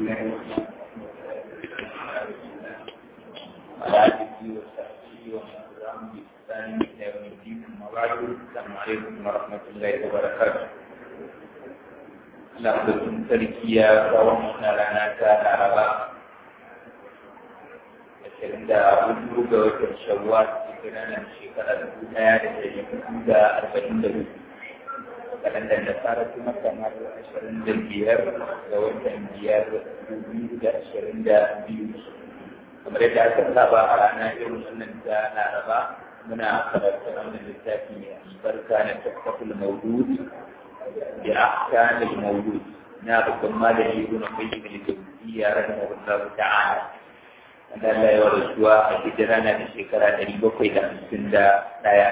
وعلى آله وصحبه ومن تبعهم بإحسان إلى يوم الدين أما بعد السلام عليكم ورحمة الله وبركاته Lafazin sarki ya tsawon wata rana ta Laraba ashirin da hudu ga watan Shawwal shekara shekara dubu ɗaya da ɗari hudu da arba'in da hudu. kalandar da fara kuma kamar ashirin da biyar ga watan biyar dubu da ashirin da biyu kamar yadda aka saba a rana irin wannan ta laraba muna karanta wannan littafi mai albarka na tattaful maudud da ahkamul maudud na babban malami ibn qayyim al-jawziyya rahimahullahu ta'ala wanda Allah ya warasuwa a hijira na da shekara ɗari bakwai da hamsin da ɗaya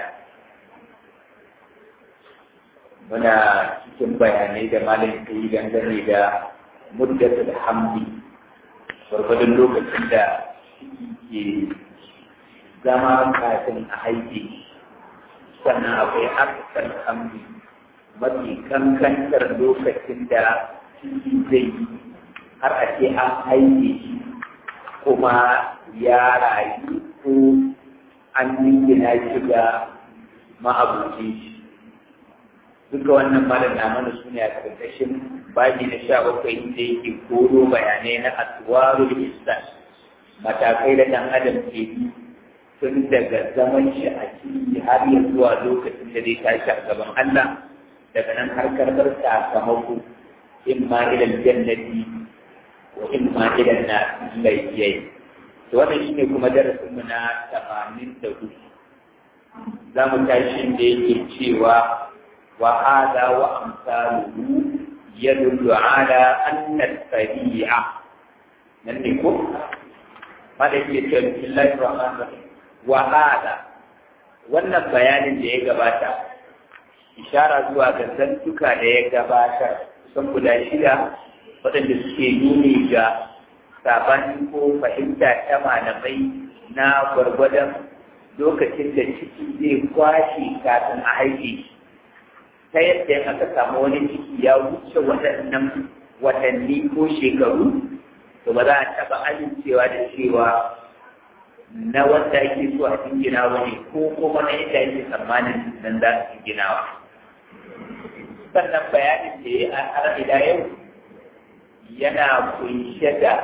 muna cikin bayanai da malam ta yi dangane da muddata da hamdi gwargwadon lokacin da ke zama kafin a haife sannan akwai aksar hamdi mafi kankantar lokacin da ciki zai yi har a ce an haife shi kuma ya rayu ko an gina shi ga ma'abucin shi duka wannan malam na mana su ne a ƙarƙashin baji na sha bakwai da yake koro bayanai na aswarul islam matakai da ɗan adam ke bi tun daga zaman shi a ciki har ya zuwa lokacin da zai tashi a gaban Allah daga nan har karɓar sakamako in ma idan jannati wa in ma idan na laifiyai to wannan shine kuma darasinmu na tamanin da hudu za mu tashi da yake cewa وهذا وأمثاله يدل على أن السريع ننكو ماذا يقول بسم الله الرحمن الرحيم وهذا wannan bayanin da ya gabata ishara zuwa ga zantuka da ya gabata kusan guda shida waɗanda suke nuni ga sabani ko fahimta ta malamai na gwargwadon lokacin da ciki zai kwashe kafin a haife shi ta yadda aka samu wani ciki ya wuce waɗannan watanni ko shekaru to ba za a taɓa amincewa da cewa na wanda ake so a ginawa wani ko kuma na yadda ake tsammanin nan za su ginawa sannan bayanin da ya har ila yau yana kunshe da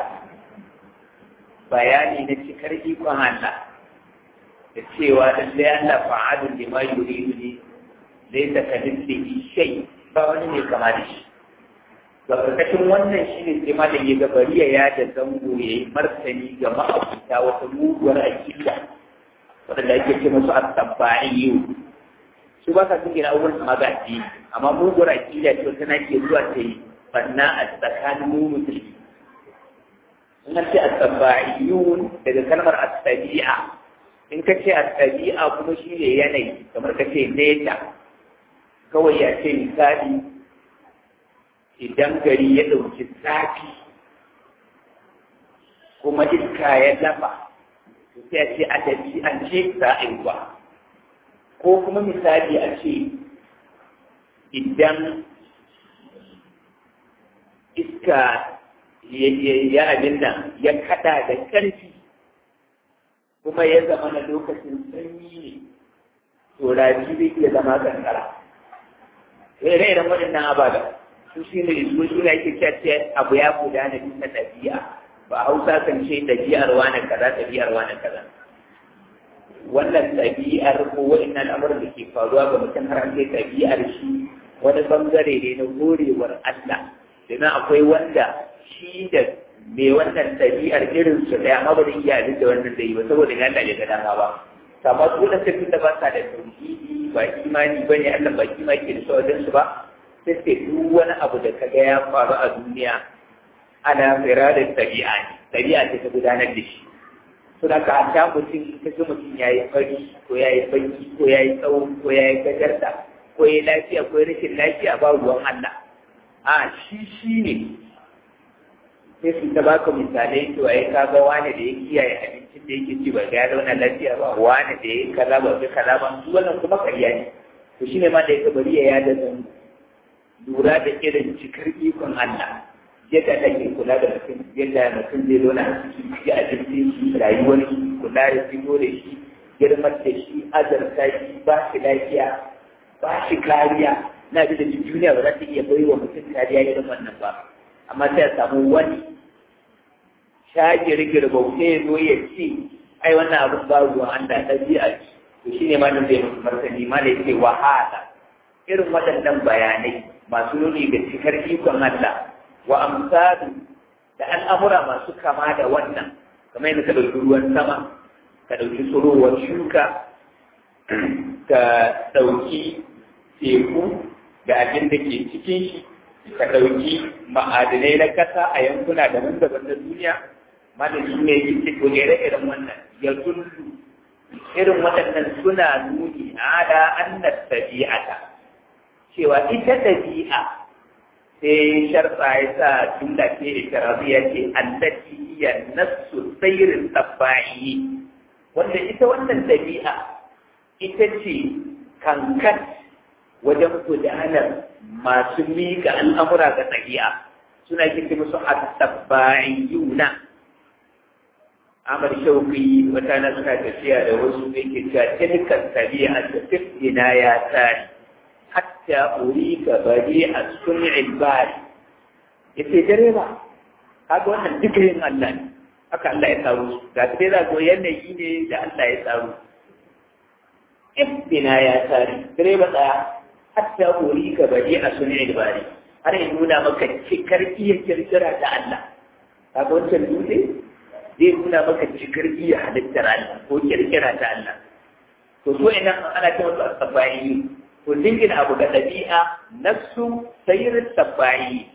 bayani na cikar ikon Allah da cewa lallai Allah fa'adun lima yuridu ne zai saka nufi shai ba wani ne kama da shi ga karkashin wannan shi ne sai malam ya gabari ya yada zango ya yi martani ga ma'abuta wata muguwar aƙida waɗanda ake ce musu asabba'iyu su ba sa sun gina abubuwan su maga addini amma muguwar aƙida ce tana ke zuwa ta yi banna a tsakanin mu musulmi in ce asabba'iyun daga kalmar asabi'a in ka ce asabi'a kuma shi ne yanayi kamar ka ce neta kawai ya ce misali idan gari ya ɗauki zafi kuma iska ya dafa sai a ce a tafi an ce sa'in ba ko kuma misali a ce idan iska ya abin nan ya kada da ƙarfi kuma ya zama na lokacin sanyi ne to rafi zai iya zama kankara ire-iren waɗannan ababen su shi ne su shi ne ake cewa abu ya gudana bisa ɗabi'a ba hausa kan ce ɗabi'ar wani kaza ɗabi'ar wani kaza wannan ɗabi'ar ko waɗannan al'amuran da ke faruwa ga mutum har an kai ɗabi'ar shi wani bangare ne na horewar Allah domin akwai wanda shi da mai wannan ɗabi'ar irin su ɗaya amma ba zai iya abin da wannan zai yi ba saboda ya Allah ya ga dama ba kamar su da tafi da ba sa da tauhidi ba imani bane Allah ba kima ke da sauran su ba sai sai duk wani abu da kaga ya faru a duniya ana fira da tabi'a ne tabi'a ce ta gudanar da shi to da ka ta mutum ka ga mutum yayi fari ko yayi baki ko yayi tsawo ko yayi gajarta ko yayi lafiya ko rashin lafiya ba ruwan Allah a shi shi ne sai su ta baka misalai to ai ka ga wani da ya kiyaye abincin da yake ci ba ga da wannan lafiya ba wani da ya kaza ba ga kaza ba su wannan kuma kariya ne to shine ma da ya bari ya yada zan lura da irin cikar ikon Allah yadda ake kula da mutum yadda mutum zai zauna a cikin ci abinci rayuwar shi kula da fito da shi girmar da shi azarta shi ba shi lafiya ba shi kariya na bi da duniya ba za ta iya bai wa mutum kariya irin wannan ba amma sai a samu wani shagirgir bauta ya zo ya ce ai wannan abin ba ruwa an da ɗabi'a ce to shine ma da zai musu martani ma da yake wahala irin waɗannan bayanai masu nuni ga cikar ikon Allah wa amsalu da al'amura masu kama da wannan kamar yadda ka ɗauki ruwan sama ka ɗauki tsorowar shuka ka ɗauki teku da abin da ke cikin shi ka ɗauki ma'adinai na ƙasa a yankuna daban-daban na duniya malami ne yake ko ire-iren wannan ya zullu irin waɗannan suna nuni ala annas tabi'ata cewa ita tabi'a sai sharfa ya sa jumla ce ikiraziya ce allati hiya nassu sayrin tabba'i wanda ita wannan tabi'a ita ce kankan wajen gudanar masu miƙa al'amura ga tabi'a suna kike musu at-tabba'iyuna Amar Shauki wata na suna tafiya da wasu da yake cewa tilkan tabi'a ta tifina ya tsari hatta uri ka bari a sun'il bari yace direba kaga wannan duka yin Allah ne haka Allah ya tsaro ga sai za go yanayi ne da Allah ya tsaro tifina ya tsari direba tsaya hatta uri ka bari a sun'il bari har ya nuna maka cikar iya kirkira da Allah kaga wancan dutse zai nuna maka cikar iya halittar Allah ko kirkira ta Allah to so idan ana ta wasu asabayi to dingina abu ga ɗabi'a nafsu sayirin sabbayi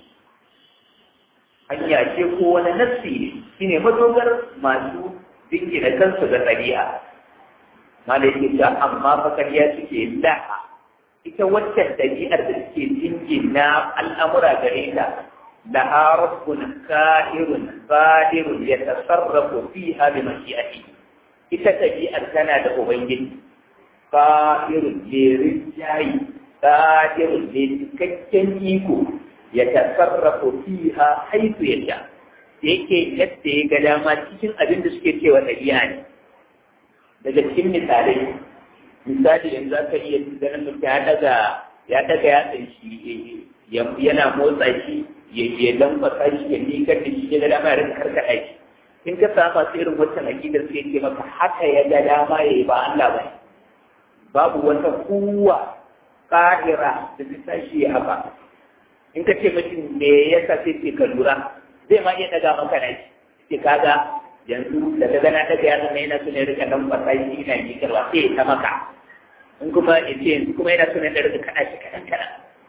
hanya ce ko wani nafsi ne shine madogar masu dingina kansu ga ɗabi'a malai ta amma fa kariya suke laha ita waccan ɗabi'ar da suke dingina al'amura gare ta لها رب كائر قادر يتصرف فيها بمشيئته ita tabi'ar tana da ubangiji ƙa'irun jerin jayi ƙa'irun ne cikakken iko ya tasarrafa fiha haifu ya sha da yake yadda ya ga dama cikin abin da suke cewa ɗabi'a ne daga cikin misalai misali yanzu aka iya ganin mutum ya daga ya daga yatsan shi yana motsa shi ya lambata shi ya likar da shi ya ga dama ya rinka karkaɗa shi in ka samu masu irin wancan aƙidar sai ce maka haka ya ga dama ya yi ba Allah ba babu wata kuwa ƙahira da ta tashi ya haka in ka ce mutum me ya sa sai ce ka lura zai ma iya daga maka na shi ce kaga yanzu da ka gana daga yatsa na yana so ne rika lambata shi ina likarwa sai ya ta maka in kuma ya ce yanzu kuma yana so ne rika kaɗa shi kaɗan kaɗan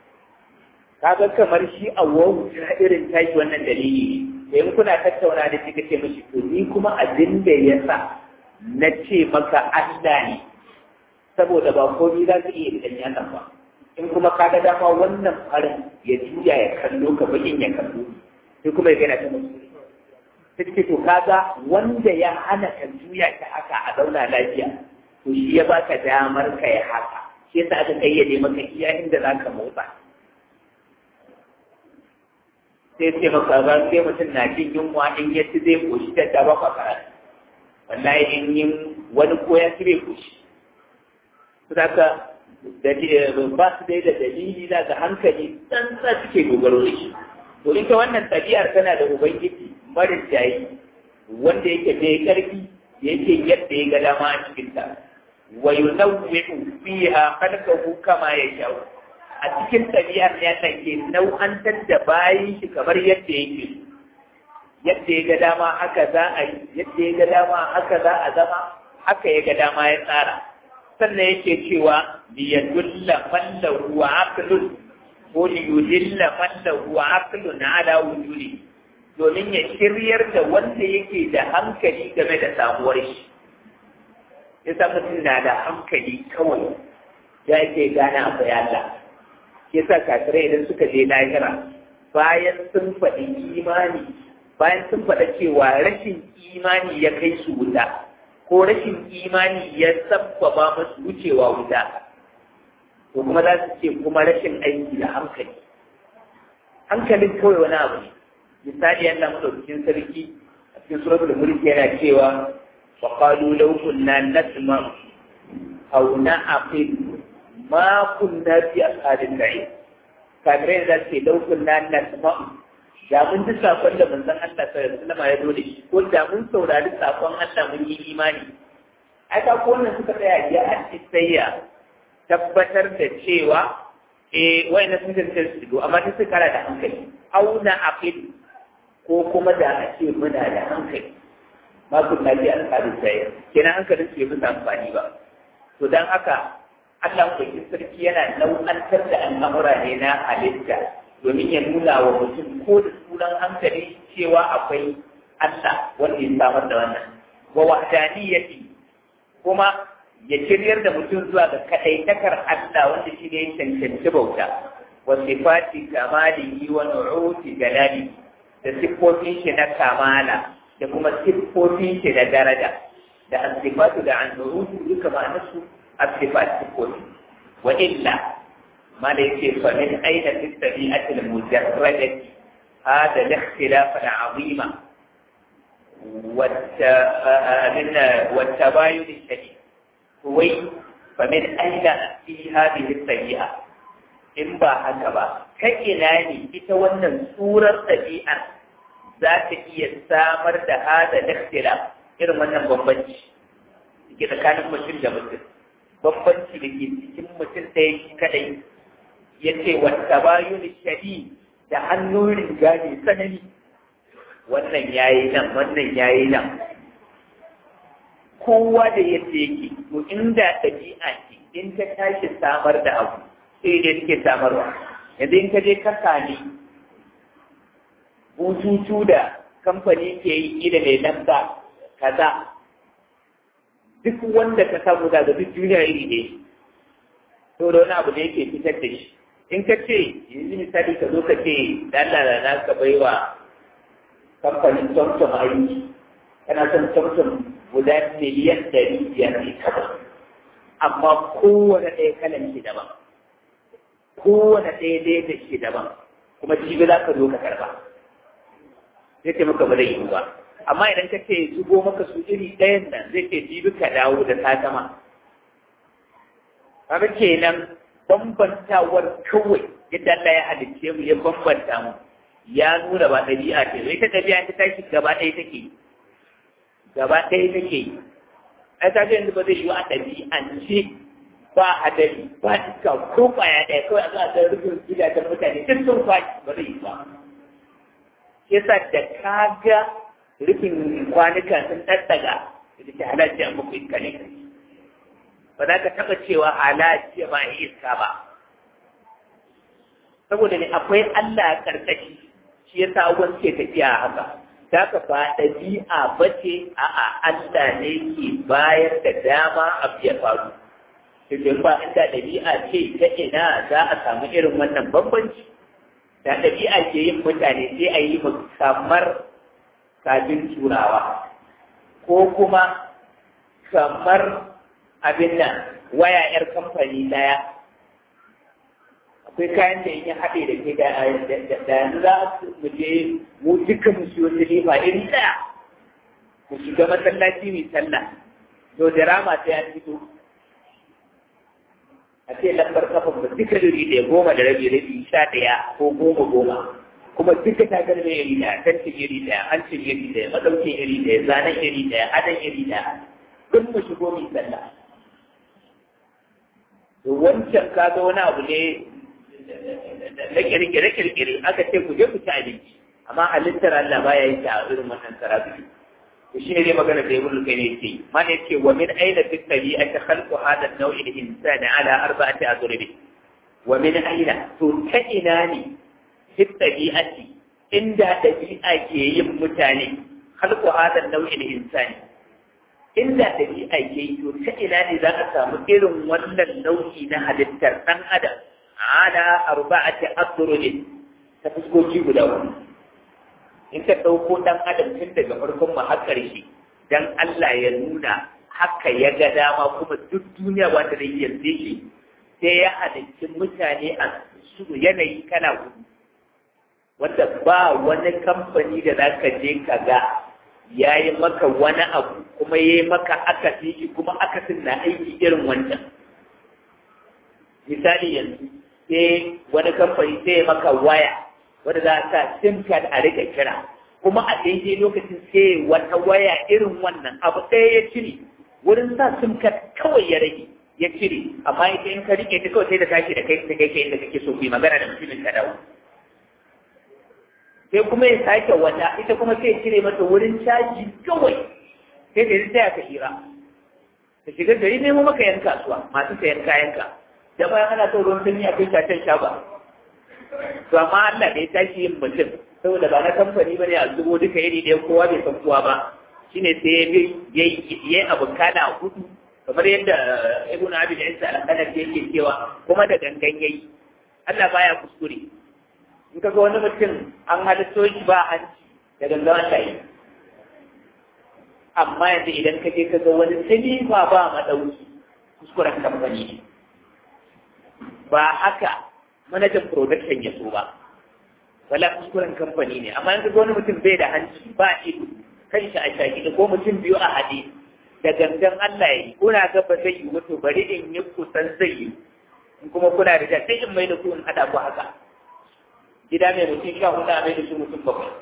kaga kamar shi a wawu ta irin tashi wannan dalili ne in kuna tattauna da shi kace mishi to ni kuma abin da ya sa na ce maka Allah ne saboda ba komai za ka iya idan ya ba in kuma kaga dama wannan farin ya juya ya kallo ka bakin ya kallo sai kuma ya gana ta musu sai to kaga wanda ya hana ka juya ta haka a zauna lafiya to shi ya baka damar ka ya haka shi yasa aka kayyade maka iya inda za ka motsa sai ce maka ba sai mutum na jin yunwa in ya ci zai koshi da ta baka karatu wallahi in yin wani ko ya ci bai koshi saka da ba su dai da dalili na ga hankali dan sa suke dogaro da shi to ita wannan tabi'ar tana da ubangiji marin jayi wanda yake bai karfi yake yadda ya ga dama a cikin ta wa yunawwi'u fiha khalqahu kama yasha'u a cikin ɗabi'ar ya ke nau'antar da bayan shi kamar yadda yake yadda ya ga dama haka za a yi yadda ya ga dama haka za a zama haka ya ga dama ya tsara sannan yake cewa liyadulla man lahu aqlun ko liyudilla man lahu aqlun ala wujudi domin ya shiryar da wanda yake da hankali game da samuwar shi yasa mutum na da hankali kawai ya ke gane akwai Allah yasa kafirai idan suka je lahira bayan sun faɗi imani bayan sun faɗa cewa rashin imani ya kai su wuta ko rashin imani ya sabbaba musu wucewa wuta to kuma za su ce kuma rashin aiki da hankali hankalin kawai wani abu ne misali Allah madaukakin sarki a cikin suratul mulk yana cewa wa qalu law kunna nasma aw na'qil ma kunna fi ashabil sa'id kafirai da ce law kunna nasma da mun ji sakon da manzon Allah sallallahu alaihi wasallam ya zo da shi ko da mun saurari sakon Allah mun yi imani ai ka ko wannan suka tsaya ya hadisi sai ya tabbatar da cewa eh wayannan sun tantance su do amma sai kara da hankali auna aqil ko kuma da ake muna da hankali ma kun na ji alƙalin sai kenan hankalin su yi musu amfani ba to dan haka Allah mai sarki yana nau'antar da al'amura ne na halitta domin ya nuna wa mutum ko da sunan hankali cewa akwai Allah wanda ya samar da wannan wa wahdaniyati kuma ya kiryar da mutum zuwa ga kadaitakar Allah wanda shi ne ya cancanci bauta wa sifati kamalihi wa nu'uti jalali da siffofin shi na kamala da kuma siffofin shi na daraja da asifatu da an nu'uti duka ma'anarsu asifat siffofi wa illa ما ليس فمن أين في الطبيعة المجردة هذا الاختلاف العظيم والتباين الشديد هو فمن أين في هذه الطبيعة in ba haka ba ta ina ne ita wannan surar ɗabi'ar za ta iya samar da hada daktila irin wannan bambanci ke tsakanin mutum da mutum bambanci da ke cikin mutum ɗaya shi kadai ya ce wata bayu shari da hannun riga mai tsanani wannan yayi nan wannan yayi nan kowa da yadda yake to inda ɗabi'a ce in ta tashi samar da abu sai dai suke samarwa yanzu in ka je ka sami bututu da kamfani ke yi da mai lamba kaza duk wanda ka samu daga duk duniya iri ne to da wani abu da yake fitar da shi in ka ce yanzu misali ka zo ka ce dalla na ka bai wa kamfanin tomtom aiki kana son tomtom guda miliyan ɗari biyar ne kawai amma kowane ɗaya kalan shi daban kowane ɗaya ɗaya da shi daban kuma jibi za ka zo ka karba zai ce maka ba zai yi ba amma idan ka ce zubo maka su iri ɗayan nan zai ce jibi ka dawo da satama kaga kenan bambantawar kawai yadda Allah ya halicce mu ya bambanta mu ya nuna ba ɗabi'a ce zai ta ɗabi'a ta tashi gaba ɗaya take gaba ɗaya take ai ta yanzu ba zai yi a ɗabi'ance ba hadari ba iska ko kwaya ɗaya kawai a zuwa ga rufin gidajen mutane duk sun faɗi ba zai yi ba yasa da kaga rufin kwanuka sun ɗaɗɗaga da ta halarci a muku iska ne ba za ka taɓa cewa halarci ba a iska ba saboda ne akwai Allah a ƙarƙashi shi yasa abubuwan ke tafiya haka ta ka ba ɗabi'a ba ce a'a Allah ne ke bayar da dama a ya faru cikin ba inda ɗabi'a ce ta ina za a samu irin wannan bambanci da ɗabi'a ke yin mutane sai a yi kamar kafin turawa ko kuma kamar abin nan waya 'yar kamfani ɗaya akwai kayan da in ya haɗe da ke da yanzu za mu je mu duka mu siyo silifa iri ɗaya mu shiga masallaci mai sallah to da rama sai an fito a ce lambar kafan ba duka iri ɗaya goma da rabi rabi sha ɗaya ko goma goma kuma duka ta garbe iri ɗaya tantin iri ɗaya hancin iri ɗaya madaukin iri ɗaya zanen iri ɗaya adan iri ɗaya duk mu shigo mai sallah to wancan kaga wani abu ne na kirkire-kirkire aka ce ku je ku ci abinci amma halittar Allah baya yin ta a irin wannan karatu to shi ne dai magana da ibnu kai ne ce man yace wa min aina fi tabi'ati khalqu hadha an-naw'i al-insan ala arba'ati adrib wa min aina to ta ina ne fi tabi'ati inda dabi'a ke yin mutane khalqu hadha an-naw'i al-insan inda dabi'a ke yi to ta ina ne za a samu irin wannan nau'i na halittar dan adam ala arba'ati adrujin ta fuskoki guda hudu in ka ɗauko ɗan adam tun daga farkon mu har ƙarshe dan Allah ya nuna haka ya ga dama kuma duk duniya ba ta da yarda shi sai ya halicci mutane a su yanayi kala hudu wanda ba wani kamfani da za ka je ka ga ya yi maka wani abu kuma ya yi maka akasi shi kuma akasin na aiki irin wancan misali yanzu sai wani kamfani sai ya maka waya wanda za a sa sim card a rika kira kuma a daidai lokacin sai wata waya irin wannan abu ɗaya ya cire wurin sa sim card kawai ya rage ya cire amma ita in ka rike ta kawai sai da tashi da kai ta kai inda kake so ku magana da mutumin ka dawo sai kuma ya sake wata ita kuma sai cire mata wurin caji kawai sai da ya taya ka hira ka shiga gari nemo maka yan kasuwa masu sayan kayanka da bayan ana son ruwan sanyi akwai shashen shaba to amma Allah da ya tashi yin mutum saboda ba na kamfani ba ne a zubo duka iri ɗaya kowa bai san kowa ba shine sai ya yi abu kana hudu kamar yadda ibn abi da isa al-qanar yake cewa kuma da gangan yayi Allah baya kuskure in kaga wani mutum an halitto shi ba hanci da gangan Allah yi amma yanzu idan ka je ka ga wani sani ba ba madauki kuskuren kamfani ne ba haka manajan production ya so ba wala kuskuren kamfani ne amma yanzu wani mutum bai da hanci ba ido kan shi a shaki ko mutum biyu a hade da gangan Allah ya yi kuna ga ba zai yi wato bari in yi kusan zai yi in kuma kuna da sai in mai da ku in hada ku haka gida mai mutum sha hudu a mai da su mutum bakwai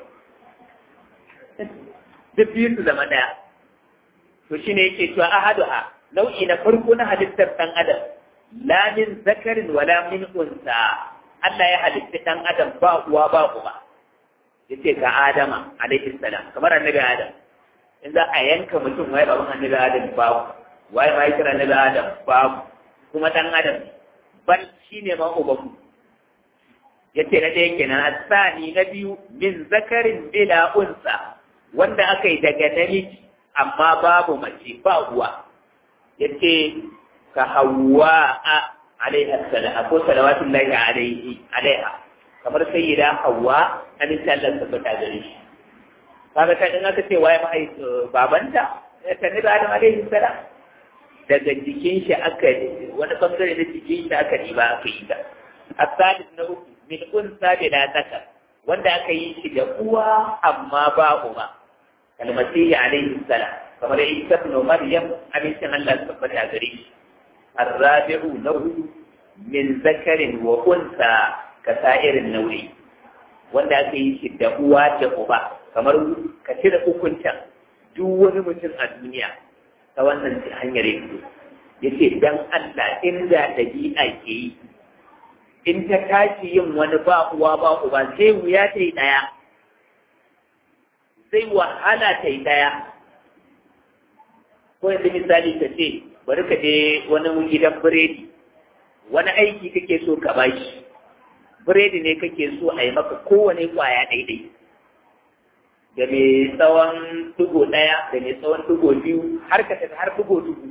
duk biyu su zama ɗaya to shine yake cewa ahaduha nau'i na farko na halittar ɗan adam la min zakarin wala min unsa Allah ya halitta ɗan adam ba uwa ba uba yace ka Adama alaihi salam kamar annabi Adam in za a yanka mutum waye baban annabi Adam babu waye ma yake annabi Adam babu kuma ɗan adam bal shine ma uban yace na ɗaya kenan asani na biyu min zakarin bila unsa wanda aka yi daga namiji amma babu mace ba uwa yace ka hawa a alaiha salam ko salawatun lahi alaihi alaiha kamar sayyida hawa amin Allah ta fata gare shi kaga ta in aka ce waye mai babanta ta ne Adam alaihi salam daga jikin shi aka wani bangare na jikin shi aka riba aka yi ta asadis na uku min unsa bila zakar wanda aka yi shi da uwa amma ba uba almasihi alaihi salam kamar isa ibn maryam abincin Allah ta tabbata gare shi الرابع له من ذكر وأنثى كسائر النوع wanda aka yi shi da uwa da uba kamar ka cire hukuntan duk wani mutum a duniya ta wannan hanyar yake ya ce dan Allah inda ɗabi'a ke yi in ta tashi yin wani ba uwa ba uba sai wuya ta yi ɗaya sai wahala ta yi ɗaya ko yanzu misali ka ce bari ka je wani gidan biredi wani aiki kake so ka bashi biredi ne kake so a yi maka kowane kwaya daidai da mai tsawon dugo ɗaya da mai tsawon dugo biyu har ka tafi har dugo dubu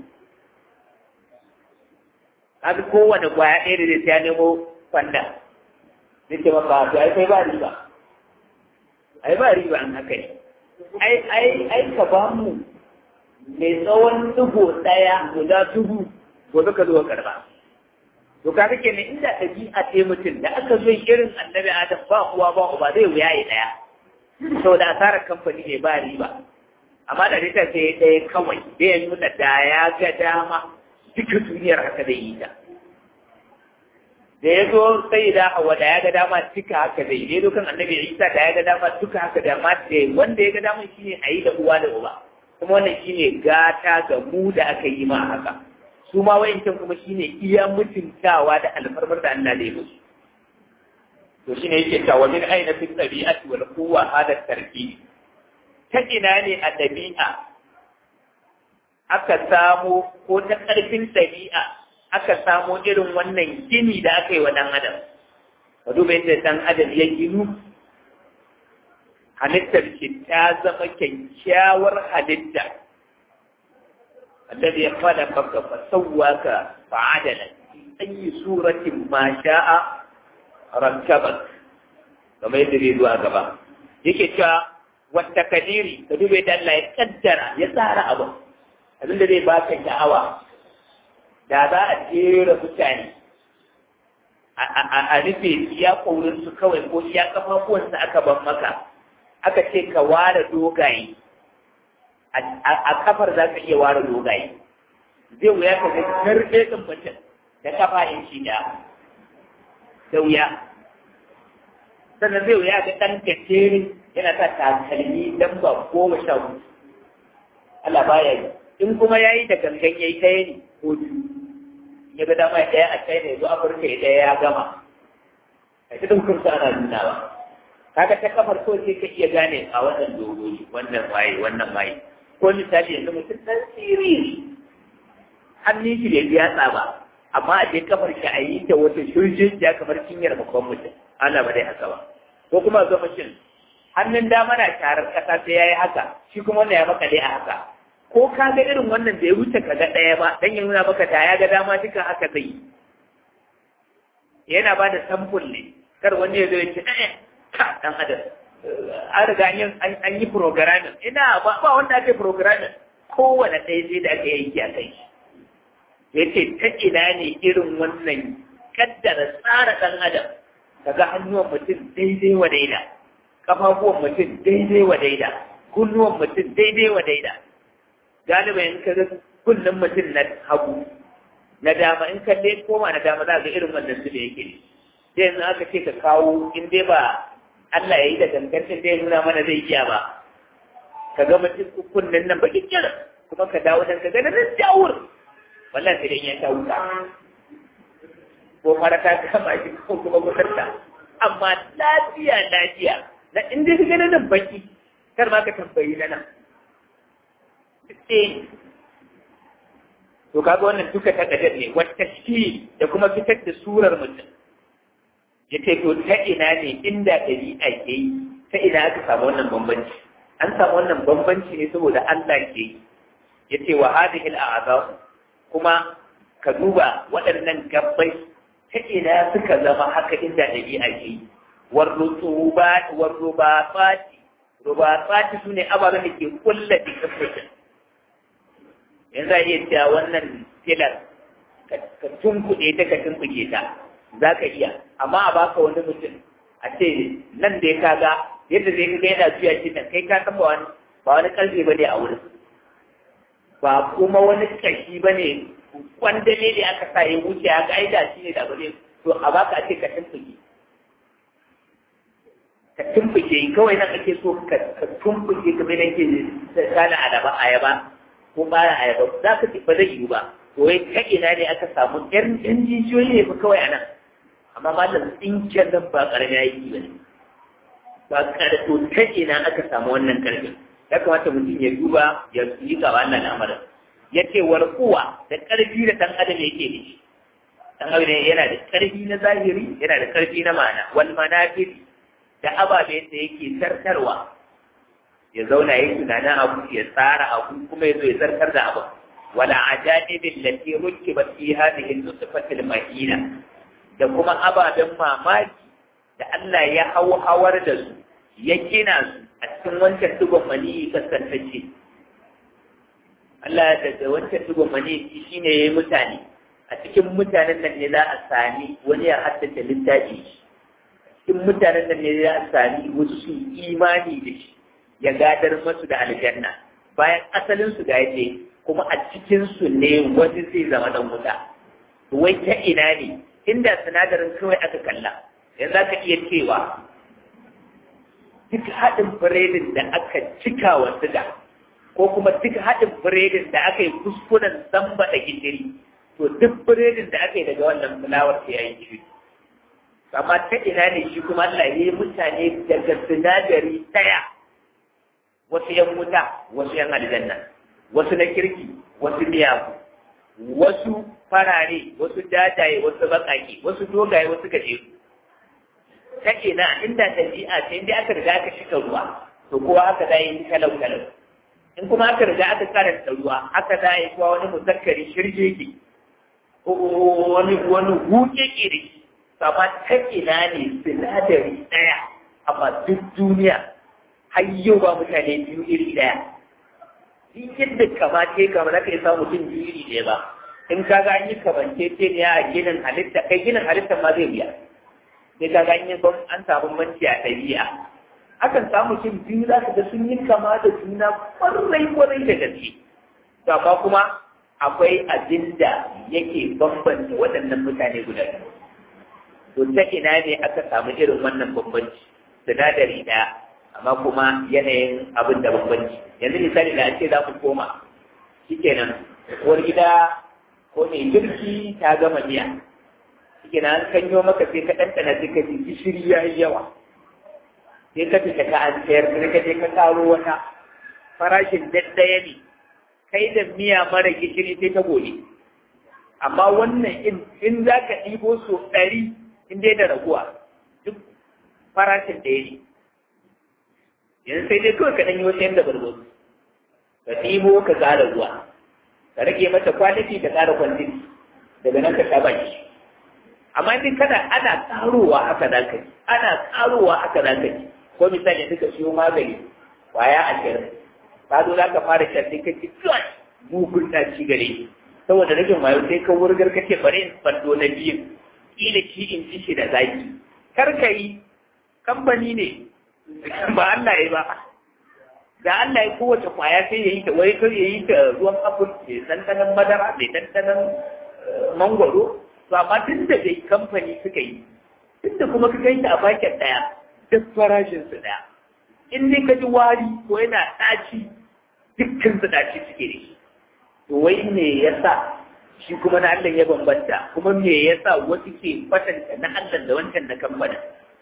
haka kowane kwaya ɗaya da zai ya nemo kwanda zai ce maka to ai kai ba riba ai ba riba an haka ne ai ai ai ka ba mu mai tsawon dubu ɗaya guda dubu gobe ka zo karba. To ka kake ne inda ɗabi'a ce mutum da aka zo irin annabi Adam ba uwa ba uba zai wuya ya ɗaya. Saboda asarar kamfani ne ba riba. Amma da rita sai ɗaya kawai zai nuna da ya ga dama duka duniyar haka zai yi ta. Da ya zo sai da hawa da ya ga dama duka haka zai yi. Da kan annabi Isa da ya ga dama duka haka da ma wanda ya ga dama shine a yi da uwa da uba. kuma wannan shine gata ga mu da aka yi ma haka su ma wayancan kuma shine iya mutuntawa da alfarmar da Allah da ya musu to shine yake cewa min aina fi tabi'ati wal quwwa hada tarki ta ina ne a dabi'a aka samu ko ta karfin dabi'a aka samu irin wannan gini da aka yi wa dan adam ka duba yadda dan adam ya ginu halittar shi ta zama kyakkyawar halitta alladhi khalaqa fa sawwaka fa adala fi ayi suratin ma sha'a rakkabak kamar yadda zai zuwa gaba yake cewa wata kadiri ka dube da Allah ya kaddara ya tsara abu abin da zai baka sha'awa da za a jera mutane a rufe iya ƙaurinsu kawai ko iya kafafuwansu aka ban maka aka ce ka ware dogaye a kafar za ka iya ware dogaye zai wuya ka ga karfe ɗin mutum da kafa in shi da da wuya sannan zai wuya ga ɗan gajere yana sa takalmi dan ba goma sha hudu Allah baya yi in kuma ya yi da gangan ya yi ɗaya ne ko biyu ya ga dama ɗaya a China yanzu Afirka ya ɗaya ya gama a cikin kursa ana nunawa kaga ta kafar ko sai ka iya gane a wannan dogoyi wannan waye wannan waye ko misali yanzu mutum ɗan siriri hannun shi bai biya tsaba amma a je kafar ki a yi ta wata shirjin ya kamar cinyar babban mutum ana ba dai haka ba ko kuma zo mutum hannun dama na tarar ƙasa sai ya yi haka shi kuma wannan ya maka dai a haka ko ka ga irin wannan da ya wuce ka ga ɗaya ba dan ya nuna maka ta ya ga dama duka haka zai yana ba da samfur ne kar wani ya zo ya ce eh ka dan adam an riga an yi programming ina ba ba wanda ake programming kowane ɗaya sai da aka yi a kai ya ce ta ina ne irin wannan kaddara tsara ɗan adam kaga hannuwan mutum daidai wa daida kafafuwan mutum daidai wa daida kunnuwan mutum daidai wa daida galiba in ka ga kunnen mutum na hagu na dama in kalle koma na dama za ga irin wannan su da yake ne sai yanzu aka ce ka kawo in dai ba Allah ya yi da gangancin da ya nuna mana zai iya ba ka ga mutum kunnen nan baki kira kuma ka dawo dan ka ga nan jawur wallahi sai dai ya ta wuta ko fara ta kama shi ko kuma mutarta amma lafiya lafiya na in dai ka ga nan baki kar ma ka tambayi na nan to kaga wannan duka takadar ne wata shi da kuma fitar da surar mutum ya ce to ta ina ne inda ɗabi'a ke yi ta ina aka samu wannan bambanci an samu wannan bambanci ne saboda Allah ke yi ya ce wa hadhihi al'azab kuma ka duba waɗannan gabbai ta ina suka zama haka inda ɗabi'a ke yi warrutubat warrubatati rubatati sune ababen da ke kulla jikin mutum yanzu a iya cewa wannan filar ka tunkuɗe ta ka tunkuɗe ta za ka iya amma a baka wani mutum a ce nan da ya kaga yadda zai kaga yana juya shi nan kai ka san ba wani ba wani karfe ba ne a wurin ba kuma wani kashi ba ne kwandale ne aka sa ya wuce ya ga aida shi ne da ba to a baka a ce ka tumfuke ka tumfuke kawai nan ake so ka tumfuke kamar yake sana alaba ayaba ko bara ayaba za ka ba zai yiwu ba to wai ta ina ne aka samu ƴan ƴan jijiyoyi ne fa kawai a nan amma malam tsinken nan ba ƙaramin aiki ba ne ba ƙara to ta ina aka samu wannan ƙarfin ya kamata mutum ya duba ya yi ga wannan al'amarin ya ce warkuwa da ƙarfi da ɗan adam yake da shi ɗan adam yana da ƙarfi na zahiri yana da ƙarfi na ma'ana wal manafiri da ababen da yake sartarwa ya zauna yi tunanin abu ya tsara abu kuma ya zo ya zartar da abu wala ajadibin lati rukibat fi hadhihi nutfatil mahina da kuma ababen mamaki da Allah ya hau hawar da su ya gina su a cikin wancan dugon maniyi kaskantacce Allah da da wancan dugon maniyi shine yayi mutane a cikin mutanen nan ne za a sami wani ya haddace littafi cikin mutanen nan ne za a sami wasu su imani da shi ya gadar masu da aljanna bayan asalin su ga yace kuma a cikin su ne wani zai zama dan wuta wai ta ina ne inda sinadarin kawai aka kalla yanzu zaka iya cewa duk haɗin biredin da aka cika wa siga ko kuma duk haɗin biredin da aka yi kuskuren zamba da gishiri to duk biredin da aka yi daga wannan fulawar sai ya yi shi amma ta ina ne shi kuma Allah ya yi mutane daga sinadari ɗaya wasu ‘yan wuta, wasu ‘yan aljanna, wasu na kirki, wasu miyagu, wasu farare, wasu jajaye, wasu baƙaƙe, wasu dogaye, wasu gajeru. Ta ina inda ɗabi'a ce inda aka riga aka shiga ruwa, to kowa aka da yi kalau kalau. In kuma aka riga aka karanta ruwa, aka da yi kuwa wani muzakkari shirgege, wani wani huke kiri, amma ta ina ne sinadari ɗaya, amma duk duniya har yau ba mutane biyu iri ɗaya. Duk yadda kamata ya kama za ka yi samu mutum biyu iri ɗaya ba. in ka ga an yi kamanceceniya a ginin halitta kai ginin halittar ma zai biya sai ka ga an yi an samu banci a ɗabi'a akan samu cin biyu za ka ga sun yi kama da juna kwarai kwarai da gaske to amma kuma akwai abin da yake bambanta waɗannan mutane guda biyu to ta ina ne aka samu irin wannan bambanci sinadari ɗaya amma kuma yanayin abin da bambanci yanzu misali da ce za mu koma shikenan uwar gida ko mai girki ta gama miya shikenan an kanyo maka sai ka ɗanɗana sai ka ji gishiri ya yi yawa sai ka fita ka an sayar sai ka je ka karo wata farashin daddaya ne kai da miya mara gishiri sai ta gobe amma wannan in in za ka ɗibo so ɗari in dai da raguwa duk farashin ɗaya ne yanzu sai dai kawai ka ɗan yi wasu yadda barbaru ka ɗibo ka ƙara ruwa ka rage mata kwanaki ka ƙara kwantiti daga nan ka saba shi amma in kana ana ƙarowa haka za ka yi ana ƙarowa haka za ka yi ko misali yanzu ka siyo magani kwaya ashirin ka zo za ka fara shan sai ka ci tuwai mugun ɗaci gare saboda rashin wayo sai ka wurgar ka ce bari in fando na biyu kila shi in ci shi da zaki kar ka yi kamfani ne ba Allah ya ba da Allah ya kowace kwaya sai ya yi ta wai kar ya yi ta ruwan apple mai dandanan madara mai dandanan mangwaro to amma tun da dai kamfani suka yi tun da kuma ka kai ta a bakin ɗaya duk farashin su ɗaya in dai ka ji wari ko yana ɗaci dukkan su ɗaci suke da shi to wai me yasa shi kuma na Allah ya bambanta kuma me yasa wasu ke kwatanta na Allah da wancan na kamfanin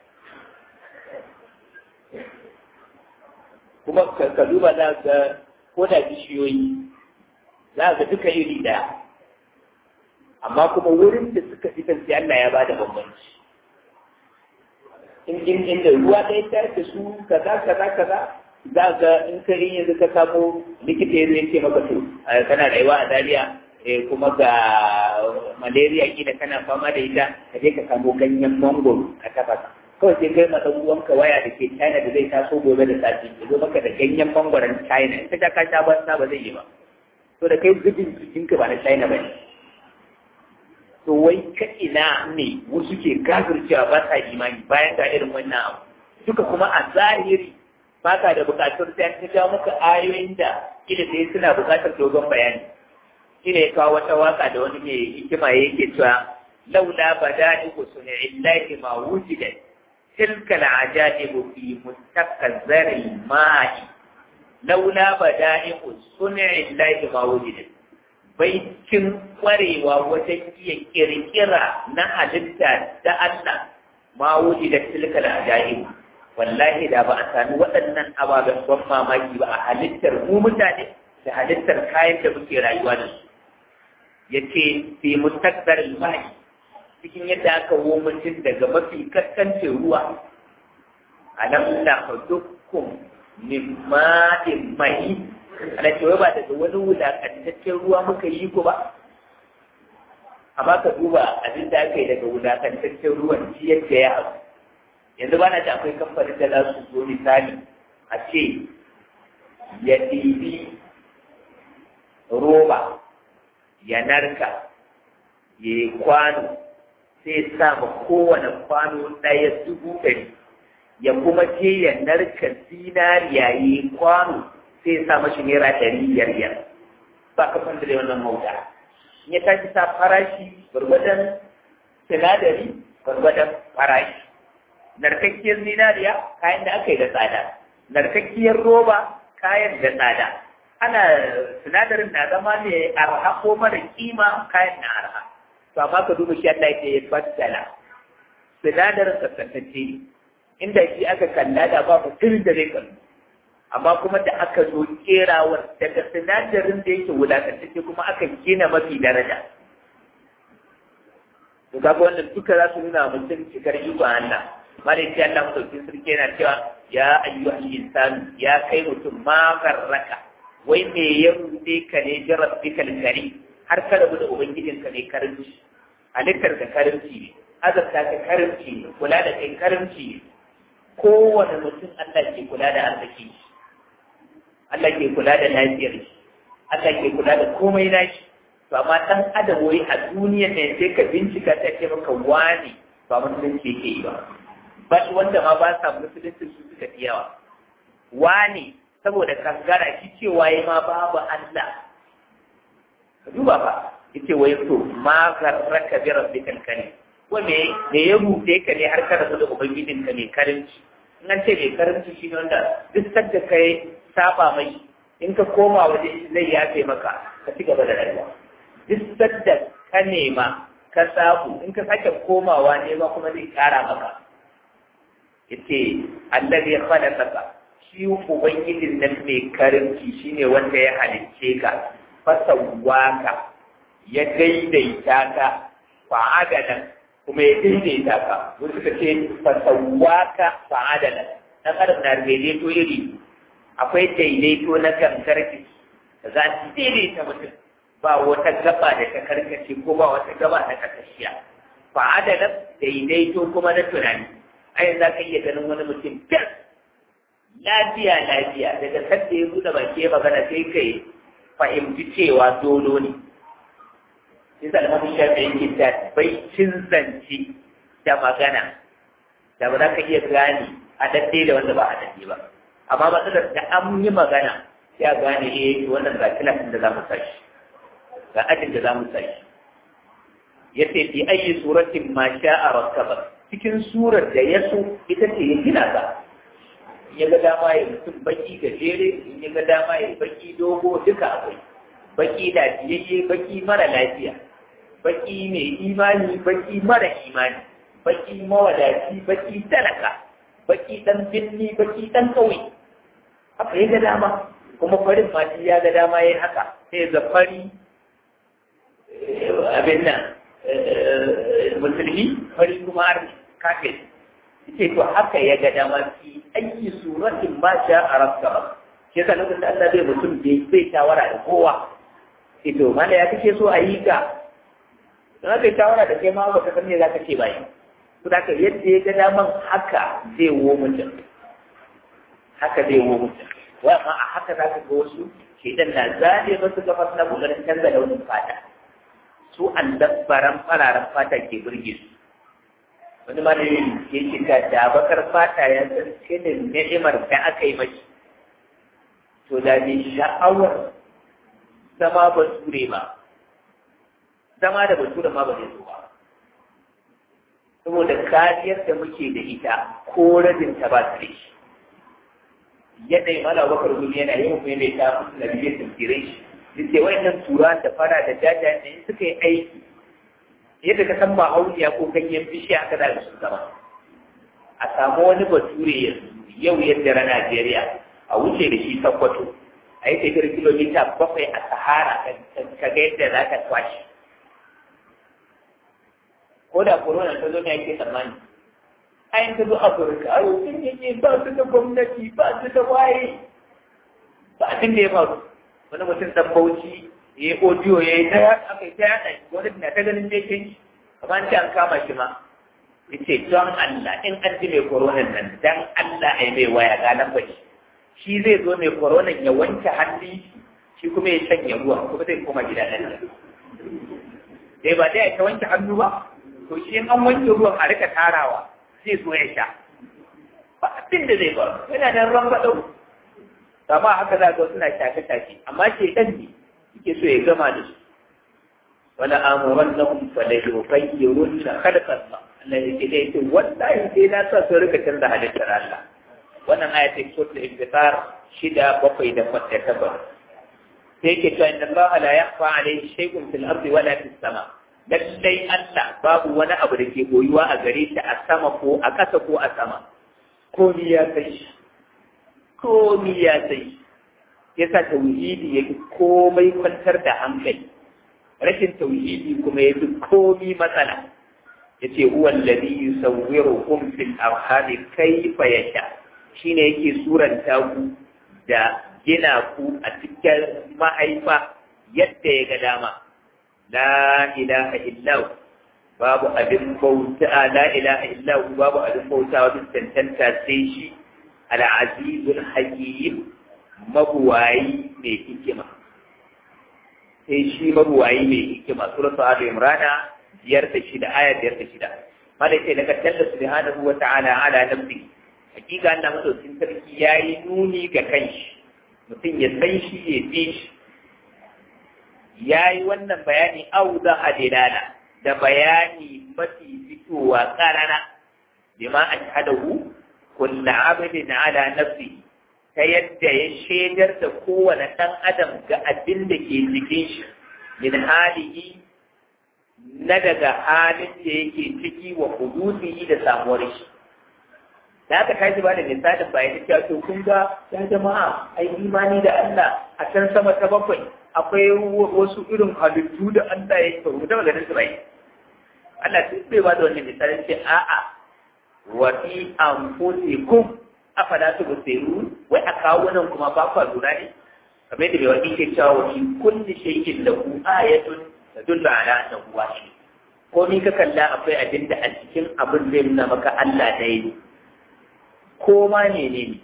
kuma ka duba za ga ko da bishiyoyi za ga duka iri ɗaya amma kuma wurin da suka fi sai Allah ya bada bambanci in in inda ruwa ɗaya ta da su kaza kaza kaza za ga in ka yi yanzu ka samu likita ya ce maka to kana rayuwa a Zaria kuma ga malaria kila kana fama da ita ka je ka samu ganyen mangoro ka tafasa kawai sai kai masa uwanka waya da ke China da zai taso gobe da sati ya zo maka da ganyen mangoron China in ka ja ka sha ba ba zai yi ba to da kai gudun jikinka ba na China ba ne to wai ka ina ne wasu ke gafircewa ba sa imani bayan ga irin wannan abu duka kuma a zahiri ba ka da bukatar sai an ta maka ayoyin da kila sai suna bukatar dogon bayani shi ne kawo wata waka da wani mai hikima yake cewa laula bada'iku sun'illahi ma wujidat tilka al'ajaibu fi mustaqqa zari ma'i laula bada'iku sun'illahi ma wujidat baikin kwarewa wajen iya kirkira na halitta da Allah ma wujidat tilka al'ajaibu wallahi da ba a sami waɗannan ababen ban mamaki ba a halittar mu mutane da halittar kayan da muke rayuwa da su yace fi mustaqbal al-ma'i cikin yadda aka wo mutum daga mafi kaskance ruwa alam la hudukum min ma'in mahi ana cewa ba daga wani wulakantaccen ruwa muka yi ku ba amma ka duba abin da aka yi daga wulakantaccen ruwan shi yadda ya abu yanzu ba na da akwai kamfanin da za su zo misali a ce ya ɗibi roba ya narka ya yi kwano sai sa ma kowane kwano ɗaya dubu ɗari ya kuma je ya narka zinariya ya yi kwano sai sa mashi naira ɗari biyar biyar ba ka san da wannan mauta in ya tashi sa farashi gwargwadon sinadari gwargwadon farashi narkakkiyar zinariya kayan da aka yi da tsada narkakkiyar roba kayan da tsada ana sinadarin na zama ne arha ko mara kima kayan na arha to amma ka duba shi Allah ya fassala sinadarin kaskantacce ne inda shi aka kalla da ba mutum da zai kallo amma kuma da aka zo kerawar daga sinadarin da yake wulatantacce kuma aka gina mafi daraja to kaga wannan duka za su nuna mutum cikar ikon Allah malai sai Allah mutum sarki yana cewa ya ayyuhal insan ya kai mutum ma farraka wai me ya rude ka ne jarar bikal kari har ka rabu da ubangijinka ne karimci halittar ka karimci ne azabta ka karimci ne kula da kai karimci ne kowane mutum Allah ke kula da arziki Allah ke kula da lafiyar shi Allah ke kula da komai nashi to amma ɗan adam wai a duniya ne sai ka bincika ta ce maka wani ba musulunci yake yi ba ba wanda ma ba sa musulunci su suka fi yawa wani saboda kangara shi cewa ya ma babu Allah ka duba ba yace wai to ma garraka bi rabbikal karim ko me me ya rufe ka ne har ka rabu da ubangijin ka mai karinci in an ce mai karinci shi ne wanda duk sadda kai saba mai in ka koma waje zai yafe maka ka ci gaba da rayuwa duk sadda ka nema ka samu in ka sake komawa nema kuma zai kara maka yace allazi khalaqaka shi ubangijin nan mai karinci shine wanda ya halicce ka fasawwaka ya daidaita ka fa'adalan kuma ya daidaita ka wasu suka ce fasawwaka fa'adalan dan adam na daidaito iri akwai daidaito na gangar jiki da za su daidaita mutum ba wata gaba da ta karkace ko ba wata gaba ta karkashiya fa'adalan daidaito kuma na tunani ai za ka iya ganin wani mutum fes lafiya lafiya daga sadda ya buɗe baki magana sai kai fahimci cewa dolo ne sai zalmanin shafi yake da bai cin zance da magana da ba za ka iya gane a daɗe da wanda ba a daɗe ba amma matsalar da an yi magana sai a gane eh wannan ga kilasin da za mu sashi ga ajin da za mu sashi ya ce fi ayi suratin ma sha'a rakkaba cikin surar da ya so ita ce ya gina ka ya ga dama ya mutum baki gajere in ya ga dama ya baki dogo duka akwai baki lafiyayye baki mara lafiya baki mai imani baki mara imani baki mawadaci baki talaka baki dan binni baki dan kauye haka ya ga dama kuma farin ma ya ga dama ya haka sai ga fari abin nan musulmi fari kuma arni kafin ce to haka ya ga dama fi ayi suratin ma sha a raskaba shi yasa lokacin da Allah bai mutum bai bai shawara da kowa ito mana ya kake so a yi ka don haka shawara da kai ma ba ka san me za ka ce bai to da ka yadda ya ga daman haka zai wo mutum haka zai wo mutum wai amma a haka za ka ga wasu shedan na zane masu gafas na kokarin canza launin fata su an dabbaran fararen fata ke burge su wani malami ya ce ka da bakar fata ya san cinin ni'imar da aka yi mashi to da bai sha'awar zama bature ba zama da bature ma ba zai so ba saboda kariyar da muke da ita ko rabin ta ba su da shi yadda imala bakar gumi yana yin kuma mai ta musu na biyar tafsirai shi duk da wayannan tura da fara da jajayen ne suka yi aiki yadda ka san ba auliya ko ganyen bishiya aka da su zama a samu wani bature yau yadda na Najeriya a wuce da shi Sokoto a yi tafiyar kilomita bakwai a Sahara ka ga yadda za ka kwashi ko da corona ta zo ne ake tsammani ayin ta zo Afirka a sun yake ba su da gwamnati ba su da waye ba abin da ya faru wani mutum dan bauchi ya yi audio ya yi ta yaɗa aka yi ta yaɗa wani na ta ganin jekin shi amma an ce an kama shi ma ya ce don Allah in an ji mai koronan nan dan Allah a yi mai waya ga nan bashi shi zai zo mai koronan ya wanke hannun shi kuma ya shanya ruwa kuma zai koma gida nan dai ba dai ta wanke hannu ba to shi in an wanke ruwan a rika tarawa zai zo ya sha ba abin da zai ba yana nan ruwan baɗau amma haka za ga suna shafe-shafe amma ce ɗan ne suke so ya gama da su wala amuran na kun fala yau bayyarun na harkar ba Allah ya ce dai tun wallahi sai na sa su rika canza halittar Allah wannan aya ce so da infitar shida bakwai da kwata takwas sai yake cewa inna Allah la yakhfa alayhi shay'un fil ardi wala fis sama lallai Allah babu wani abu da ke boyuwa a gare shi a sama ko a ƙasa ko a sama ko ni ya kai shi komi ya sai ya sa tauhidi ya fi komai kwantar da hankali rashin tauhidi kuma ya fi komi matsala ya ce huwan ladi yusawwiru kum fil arhami kaifa yasha shine yake suranta ku da gina ku a cikin mahaifa yadda ya ga dama la ilaha illahu babu abin bauta la ilaha illahu babu abin bauta wajen tantanta sai shi al'azizul hakim mabuwayi mai hikima sai shi maruwayi mai hikima suratu ali imrana biyar da shida aya biyar da shida mala ce daga talla subhanahu wa ta'ala ala nafsi hakika Allah madaukin sarki yayi nuni ga kanshi mutum ya san shi ya fi shi yayi wannan bayani auda adilala da bayani mafi fitowa karana bima ashhadahu kullu abdin ala nafsi ta yadda ya shaidar da kowane ɗan adam ga abin da ke cikin shi min halihi na daga halin da yake ciki wa hudusihi da samuwar shi da aka tashi ba da misalin bayan cewa to kun ga ya jama'a ai imani da Allah a can sama ta bakwai akwai wasu irin halittu da Allah ya yi ba mu taɓa ganin su bai Allah sai bai ba da wannan misalin ce a'a wa fi anfusikum afala tu basiru wai a kawo nan kuma ba kwa lura ne kamar yadda bai wani ke cewa wa fi kulli shay'in lahu ayatun tadullu ala annahu wahid ko ni ka kalla akwai abin da a cikin abin zai nuna maka Allah ɗaya ne ko ma menene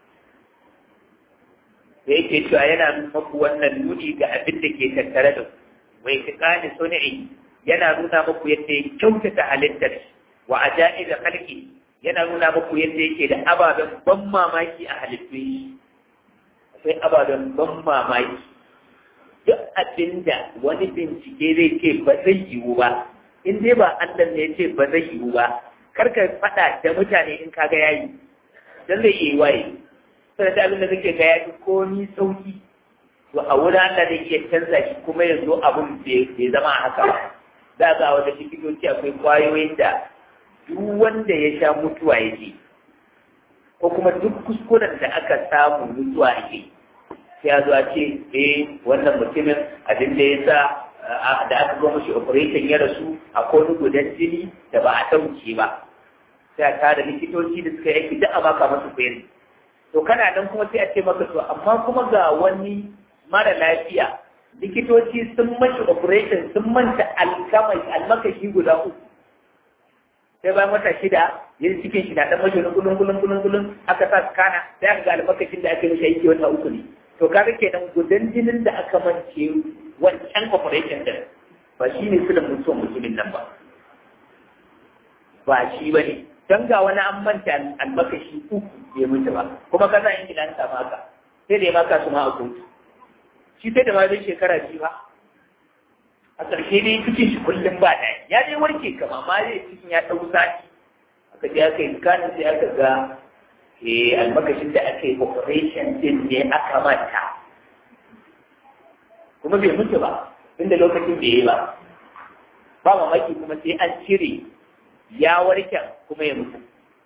da yake cewa yana nuna muku wannan nuni ga abin da ke tattare da wai ka kani sun'i yana nuna muku yadda ya kyautata halittar wa ajaib khalqi yana nuna muku yadda yake da ababen ban mamaki a halittun shi akwai ababen ban mamaki duk abin da wani bincike zai ce ba zai yiwu ba in dai ba Allah ne ya ce ba zai yiwu ba kar ka faɗa da mutane in ka ga yayi dan zai iya waye sai da abin da kake ga yayi ko ni sauki to a wurin Allah zai iya canza shi kuma yanzu abun bai zama haka ba za ga wata likitoci akwai kwayoyin da duk wanda ya sha mutuwa ya ce ko kuma duk kuskuren da aka samu mutuwa ya ce sai ya zuwa ce eh wannan mutumin abin da ya sa da aka zo mashi operation ya rasu a kone gudan jini da ba a ɗauke ba sai a tara likitoci da suka yaki duk a baka masu bayani to kana nan kuma sai a ce maka to amma kuma ga wani mara lafiya likitoci sun mashi operation sun manta alkamai almakashi guda uku sai bayan wata shida yin cikin shi na dan mashi wani gulun gulun gulun gulun aka sa kana sai aka ga almakashin da aka yi mashi aiki wata uku ne to kaga kenan gudan jinin da aka mance wancan operation din ba shi ne filin mutuwan mutumin nan ba ba shi ba ne don ga wani an manta almakashi uku bai mutu ba kuma ka sa in gidan ta maka sai da ya maka su ma a kotu shi sai da ma zai shekara biyu ba a ƙarshe dai cikin shi kullum ba ɗaya ya dai warke kama ma zai cikin ya ɗau sati aka je aka yi kanin sai aka ga eh almakashin da aka yi operation din ne aka manta kuma bai mutu ba inda lokacin bai yi ba ba mamaki kuma sai an cire ya warke kuma ya mutu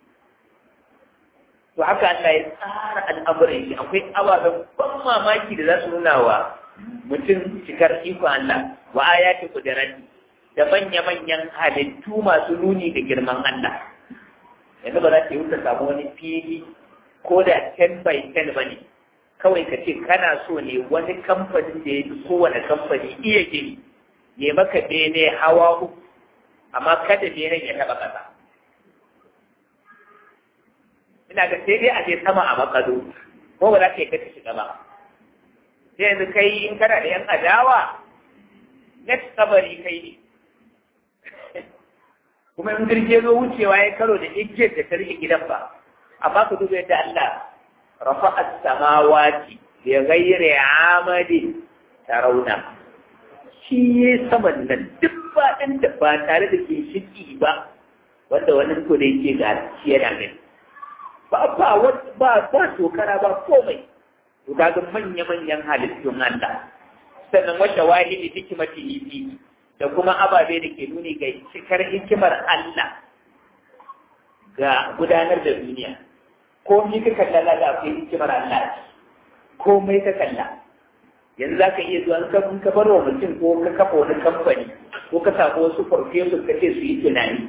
to haka Allah ya tsara al'amuran shi akwai ababen ban mamaki da za su nuna wa mutum cikar iko Allah wa ayati qudrati da manya-manyan halittu masu nuni da girman Allah yanzu ba za ta yi wuta samu wani fili ko da 10 by 10 ba ne kawai ka ce kana so ne wani kamfanin da ya fi kowane kamfani iya gini ya maka bene hawa uku amma kada benen ya taɓa ƙasa ina ga sai dai a je sama a makado ko ba za ka yi ka shiga ba sai yanzu kai in kana da yan adawa next kabari kai ne kuma in girge zo wucewa ya karo da igiyar da ta rike gidan ba amma ku duba yadda Allah rafa as-samawati bi ghairi amadin tarawna shi ya saman nan duk faɗin da ba tare da ke shiki ba wanda wani ko da yake ga shi yana gani ba ba ba ba tokara ba komai to kaga manya-manyan halittun Allah sannan wata wahidi hikimati ifi da kuma ababe da ke nuni ga cikar hikimar Allah ga gudanar da duniya ko ni ka kalla da akwai hikimar Allah komai ka kalla yanzu za ka iya zuwa in ka bar wa mutum ko ka kafa wani kamfani ko ka samu wasu farfesu ka ce su yi tunani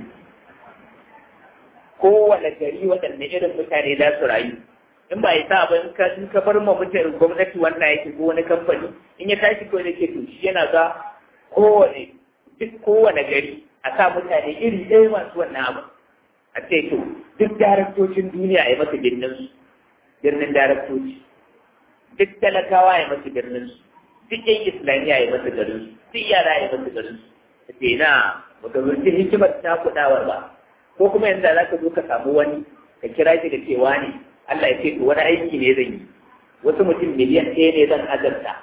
kowane gari waɗanne irin mutane za su rayu in ba ya sa ba in ka in ka bar ma mutane gwamnati wannan yake ko wani kamfani in ya tashi ko ne ke to shi yana ga kowane duk kowane gari a sa mutane iri ɗaya masu wannan abu a ce to duk daraktocin duniya a yi masa birnin su birnin daraktoci duk talakawa ya masu birnin su duk yan islamiyya ya masa garin duk yara ya masa garin ta ce na baka zurci hikimar ta kudawar ba ko kuma yanzu za ka zo ka samu wani ka kira shi da cewa ne Allah ya ce to wani aiki ne zan yi wasu mutum miliyan ɗaya ne zan azarta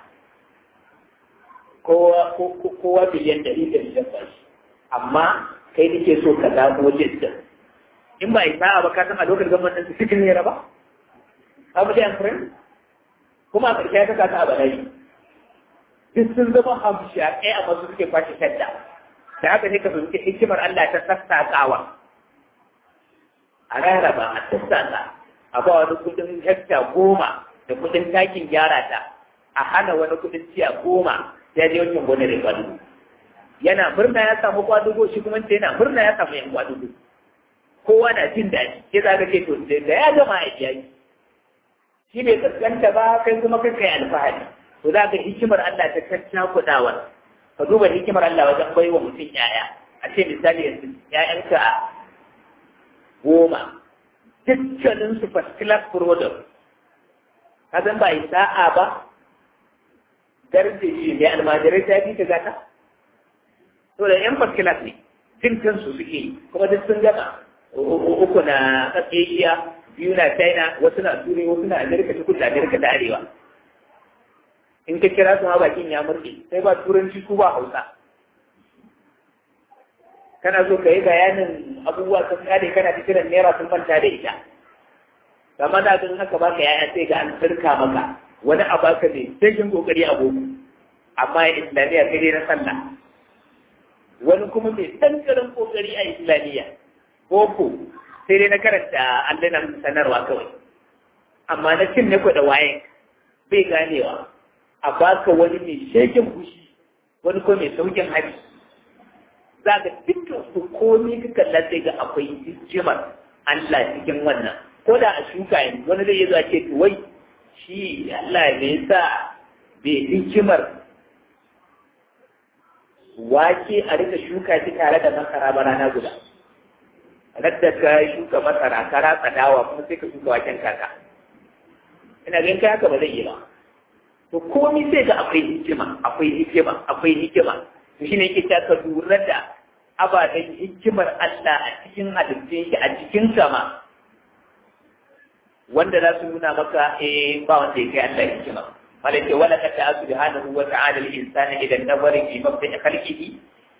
kowa kowa biliyan ɗari da miliyan ba shi amma kai nake so ka zaɓo listin in ba isa ba ka san a lokacin gwamnatin su cikin ne ba abu da yan kuma a ƙarshe ya saka ta a bala'i duk sun zama hamshi a kai amma su suke kwashe shadda da haka ne ka fahimci hikimar Allah ta sassaƙawa a rarraba a sassaƙa a ba wani kudin hekta goma da kudin takin gyara ta a hana wani kudin ciya goma ya je wancan gonar da kwadugo yana murna ya samu kwadugo shi kuma ce yana murna ya samu yan kwadugo kowa na jin daɗi sai za ka ce to da ya gama a yayi shi bai kaskanta ba kai kuma kai kai alfahari to za ka hikimar Allah ta kacca kuɗawa ka duba hikimar Allah wajen bai wa mutum yaya a ce misali yanzu ƴaƴanka a goma dukkanin su first class product ka san ba yi sa'a ba darje shi mai almajirai ta fi ka gata to da yan first class ne jin kansu suke kuma duk sun gama uku na Asia biyu na China wasu na Turai wasu na Amerika ta kudu Amerika ta Arewa in ka kira su ma bakin ya murɗe sai ba turanci ko ba Hausa kana so ka yi bayanin abubuwa sun kare kana ta kiran naira sun manta da ita kamar da sun haka baka yaya sai ga an sarka maka wani a baka ne sai kin kokari a boko amma islamiyya sai dai na sallah wani kuma mai tankarin kokari a islamiyya boko sai dai na karanta allunan sanarwa kawai amma na cin ne da waye bai ganewa a baka wani mai shekin fushi wani ko mai saukin hali za ka dukkan su komi ka kalla sai ga akwai hikimar Allah cikin wannan ko da a shuka yanzu wani zai zuwa ce wai shi Allah ne yasa bai hikimar wake a rika shuka shi tare da masara ba rana guda radda ka shuka masara ka ratsa dawa kuma sai ka shuka waken kaka ina ganin kai haka ba zai yi ba to komai sai ga akwai hikima akwai hikima akwai hikima to shine yake ta ka lura da ababen hikimar Allah a cikin halittun shi a cikin sama wanda za su nuna maka eh ba wanda ya kai Allah hikima malaka wala ka ta subhanahu wa ta'ala al-insana idan nazari fi mabda'i khalqihi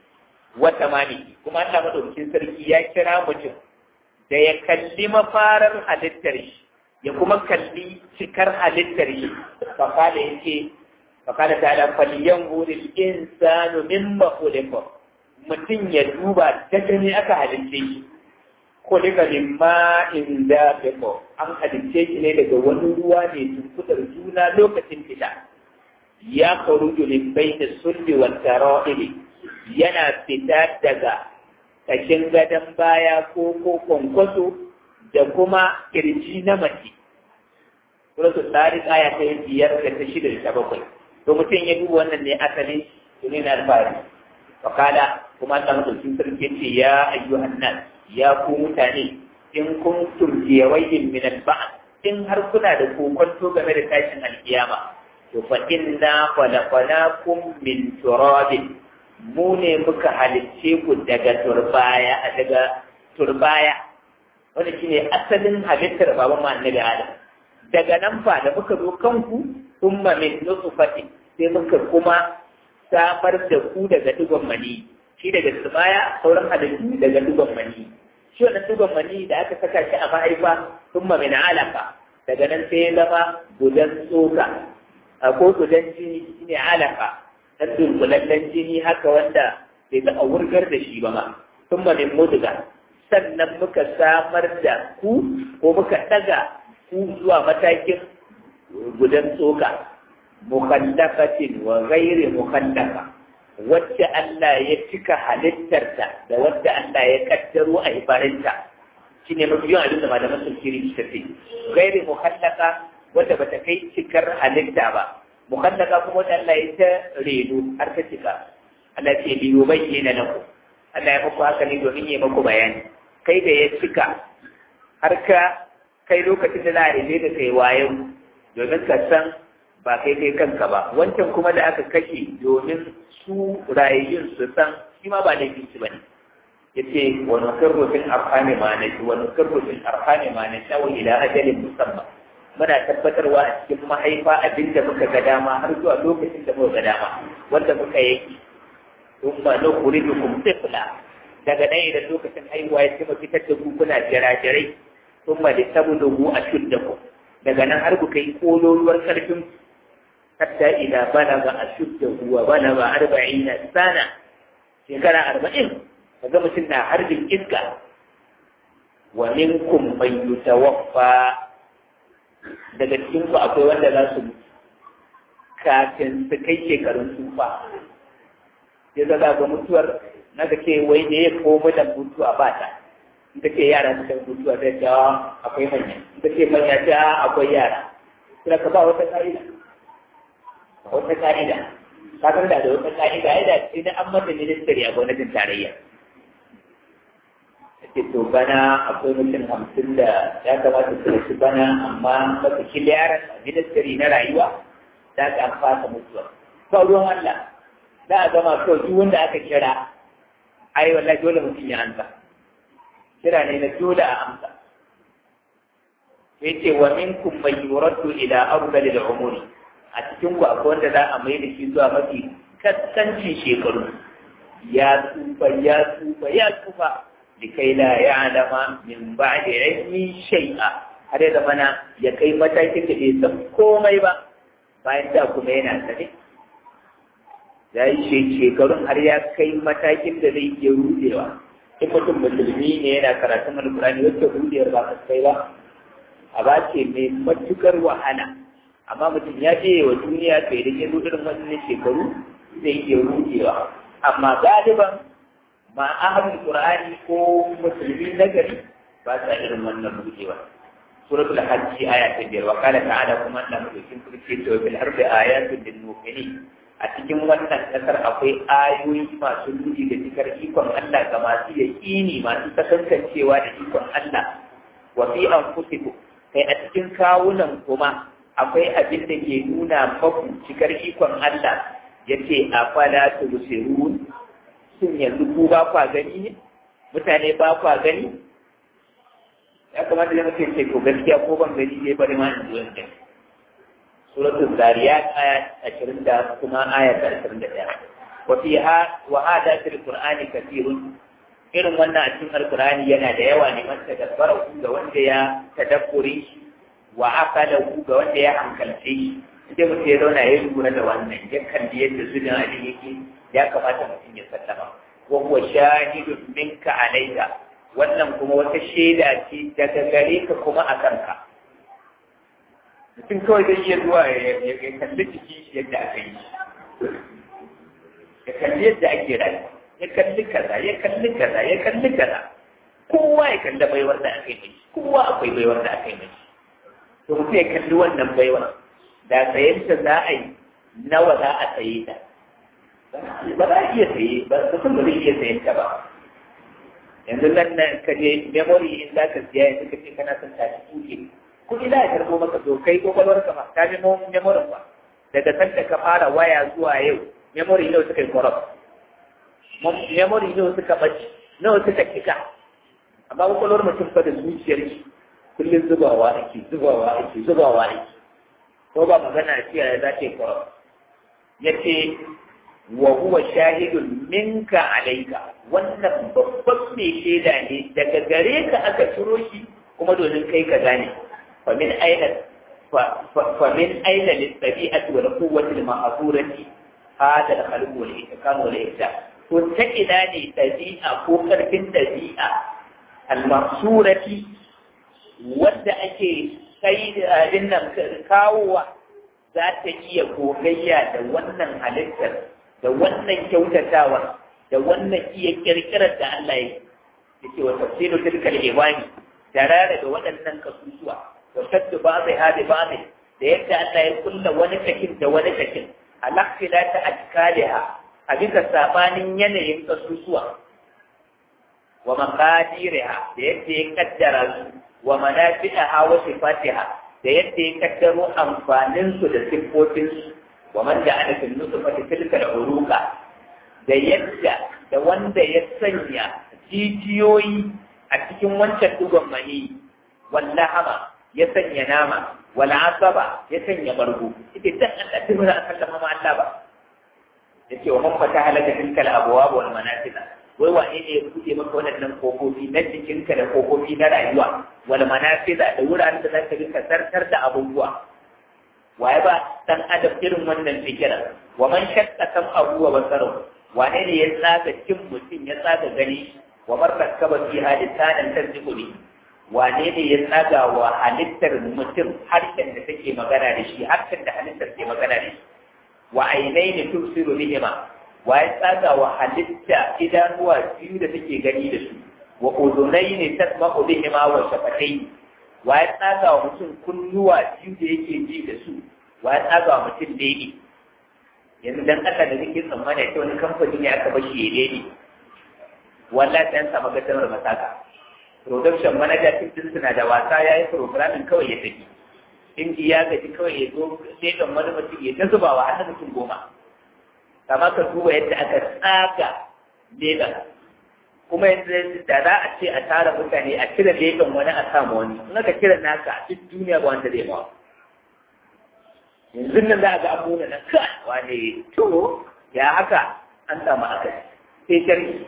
wa tamamihi kuma Allah madaukakin sarki ya kira mutum da ya kalli mafarar halittar shi ya kuma kalli cikar halittar shi fakala yake fakala ta ala faliyan wurin insanu mimma khuliqa mutum ya duba daga ne aka halitte shi khuliqa mimma in dafiqo an halitte shi ne daga wani ruwa ne tunkutar juna lokacin fita ya kharuju min bayni sulbi wa tara'ibi yana fita daga kashin gadon baya ko ko kwankwaso da kuma kirji na mace suratul tariq aya ta biyar da ta shida da ta bakwai to mutum ya duba wannan ne asali sunan alfari fakala kuma ta mutum sarki ce ya ayyuhan nas ya ku mutane in kuntum fi yawayyin min al-ba'd in har kuna da kokonto game da tashin alkiyama to fa inna khalaqnakum min turabin mu ne muka halicce ku daga turbaya daga turbaya wanda shine asalin halittar baban mu annabi Adam daga nan fa da muka zo kanku thumma min nutfati sai muka kuma samar da ku daga digon mani shi daga turbaya sauran halittu daga digon mani shi wannan digon mani da aka saka shi a mahaifa thumma min alaka daga nan sai ya zama gudan tsoka ko gudan jini shine alaka dan dunkulallen jini haka wanda bai taɓa wurgar da shi ba ma sun ma min mutuga sannan muka samar da ku ko muka ɗaga ku zuwa matakin gudan tsoka mukhallafatin wa ghairi mukhallafa wacce Allah ya cika halittarta da wacce Allah ya kaddaro a ibarinta shine mafi yawan abin da malaman tafsiri suka ce ghairi mukhallafa wadda bata kai cikar halitta ba mukallaka kuma wanda Allah ya ta redo har ta cika Allah ce bi yubayyana lakum Allah ya muku haka ne domin ya muku bayani kai da ya cika har ka kai lokacin da za a rede da kai wayo domin ka san ba kai kai kanka ba wancan kuma da aka kashe domin su rayayyun su san shi ma ba laifin su bane yace wa nukirru fil arhami ma na wa nukirru fil arhami ma na wa ila ajalin musamma muna tabbatarwa a cikin mahaifa abinda muka ga dama har zuwa lokacin da muka ga dama wanda muka yi thumma nukhrijukum tifla daga nan idan lokacin haihuwa ya cima fitar da ku kuna jira-jirai thumma litablugu ashuddakum daga nan har ku kai kololuwar karfin hatta idan balaga ashuddahu wa balaga arba'ina sana shekara arba'in kaga mutum na harbin iska wa minkum man yutawaffa daga cikin ku akwai wanda za su kafin su kai shekarun tsufa sai ga ga mutuwar na ga ce wai ne ya komo da mutuwa ba ta in ka ce yara su kan mutuwa da ta akwai manya in ka ce manya ta akwai yara sai ka ba wata ka'ida wata ka'ida ka san da da wata ka'ida ai da idan an mata ministry a gwamnatin tarayya ake to bana akwai mutum hamsin da ya kamata su rasu bana amma masu kiliyaran a ministry na rayuwa za ka an fasa mutuwa ba ruwan Allah za a gama kawai duk wanda aka kira ai wallahi dole mutum ya amsa kira ne na dole a amsa sai ce wa minkum man yuraddu ila ardal al-umuri a cikin ku akwai wanda za a mai da shi zuwa mafi kaskancin shekaru ya tsufa ya tsufa ya tsufa likai la ya'lama min ba'di ilmi shay'a har ya zamana ya kai matakin da bai san komai ba bayan da kuma yana sane ya yi shekarun har ya kai matakin da zai iya rudewa in mutum musulmi ne yana karatun alkurani wacce rudewar ba ta kai ba a ba ce mai matukar wahala amma mutum ya je wa duniya kai da ke irin wannan shekaru zai iya rudewa amma galiban ma ahlul qur'ani ko musulmi nagari ba sa irin wannan rudewa suratul hajj aya ta biyar wa qala ta'ala kuma Allah madaukin sarki to bil ardi ayatun lil mu'minin a cikin wannan kasar akwai ayoyi masu nuni da cikar ikon Allah ga masu yaƙini masu sakankancewa da ikon Allah wa fi anfusikum kai a cikin kawunan kuma akwai abin da ke nuna maku cikar ikon Allah yace afala tubsirun shin yanzu ku ba kwa gani ne mutane ba kwa gani ya kamata da mutum ce ko gaskiya ko ban gani ne bari ma in zo in gani suratul zariyat aya 20 da kuma aya 21 wa fiha wa hada fil qur'ani kathirun irin wannan a cikin alqur'ani yana da yawa ne man tadabbara ku ga wanda ya tadabburi shi wa aqala ku ga wanda ya hankalce shi idan mutum ya zauna ya lura da wannan ya kalli yadda zuwa abin yake ya kamata mutum ya sallama wa huwa shahidun minka alayka wannan kuma wata shaida ce daga gare ka kuma a kanka mutum kawai zai iya zuwa ya kalli jiki yadda aka yi ya kalli yadda ake rayuwa ya kalli kaza ya kalli kaza ya kalli kaza kowa ya kalli baiwar da aka yi mai kowa akwai baiwar da aka yi mai to mutum ya kalli wannan baiwar da sayanta za a yi nawa za a saye ta ba za a iya saye ba mutum ba zai iya sayen ta ba yanzu nan nan ka je memory in za ka siya yanzu ka ce kana son tashi tuke kuɗi za a karɓo maka to kai kwakwalwar ka ba ka ji memory ba daga san da ka fara waya zuwa yau memory nawa suka yi corrupt memory nawa suka ɓace nawa suka kika amma kwakwalwar mutum fa da zuciyar shi kullum zubawa ake zubawa ake zubawa ake ko ba magana cewa za ta yi corrupt ya ce wa huwa shahidun minka alaika wannan babban mai shaida ne daga gare ka aka ciro shi kuma domin kai ka gane fa min aina fa min aina lisabi'ati wal quwwati al ma'thurati hada al khalq wal itqan wal ihsan to ta ina ne dabi'a ko karfin dabi'a al ma'thurati wanda ake kai abin nan kawowa za ta iya gogayya da wannan halittar da wannan kyautatawar da wannan iya kirkirar da Allah ya yake wa tafsiru tilkal ibani tare da waɗannan kasusuwa wa shaddu ba'dhi hadi ba'dhi da yadda Allah ya kulla wani kakin da wani kakin alakhila ta atkaliha a bisa sabanin yanayin kasusuwa wa maqadiriha da yadda ya kaddara su wa manafi'aha wa sifatiha da yadda ya kaddaro amfaninsu da siffofinsu wa man da ana fil nutfati tilka al-uruqa da yadda da wanda ya sanya jijiyoyi a cikin wancan dugon mani wallahama ya sanya nama wal asaba ya sanya bargo ita dan Allah ta mura sallama ma Allah ba yace wa man fata halaka tilka al-abwab wal manasila wai wane ne ya buɗe maka waɗannan kofofi na jikinka da kofofi na rayuwa wal manasila da wuraren da zaka rika zartar da abubuwa waye ba dan adam irin wannan fikira wa man shakka sam'ahu wa basaruhu wane ne ya tsaga cin mutum ya tsaga gani wa man rakkaba fi hadisanan tasdiquni wane ne ya tsaga wa halittar mutum harshen da take magana da shi harshen da halittar ke magana da shi wa ainaini tubsiru bihima wa ya tsaga wa halitta idanuwa biyu da take gani da su wa uzunaini tasma'u bihima wa shafatai wa ya tsaga wa mutum kunnuwa biyu da yake ji da su wa ya tsaga wa mutum lebe yanzu dan Allah da nake tsammani ta wani kamfani ne aka bashi ya lebe wallahi dan samu gadar masaka production manager din suna da wasa yayi programming kawai ya tafi inji ya gaji kawai ya zo leɓen wani mutum ya ta zubawa har mutum goma kama ka duba yadda aka tsaga leɓen kuma yanzu da za a ce a tara mutane a cire leɓen wani a samu wani in aka cire naka a duk duniya ba wanda zai mawa yanzu nan za a ga abubuwa na ka wane to ya haka an samu aka sai sharhi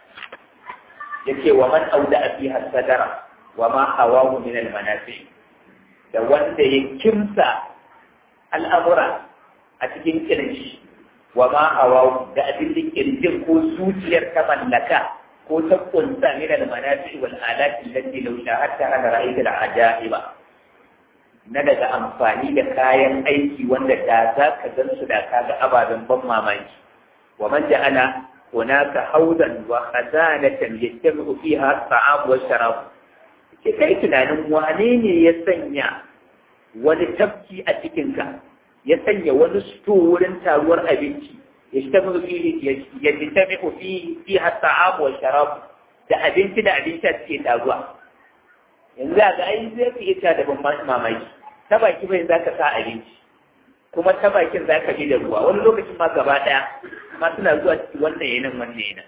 yake wa man auda a fi hasadara wa ma hawahu min al manafi da wanda ya kimsa al'amura a cikin kirji wa ma hawahu da abin da kirjin ko zuciyar ta mallaka ko ta kunsa min al manafi wal alati allati law shahadta ana ra'ayta al ajaiba na daga amfani da kayan aiki wanda da za ka gan su da ka ga ababen ban mamaki wa man ja'ala hunaka haudan wa khazanatan yajtami'u fiha at-ta'am wa sharab ke kai tunanin wane ne ya sanya wani tafki a cikinka ya sanya wani sto wurin taruwar abinci yajtami'u fihi yajtami'u fihi fiha at-ta'am wa sharab da abinci da abinci a cikin taruwa yanzu ga ai zai fi ita da ban mamaki ta baki bai za ka sa abinci kuma ta bakin za ka bi da ruwa wani lokacin ma gaba ɗaya ma suna zuwa ciki wannan yanin wannan yanin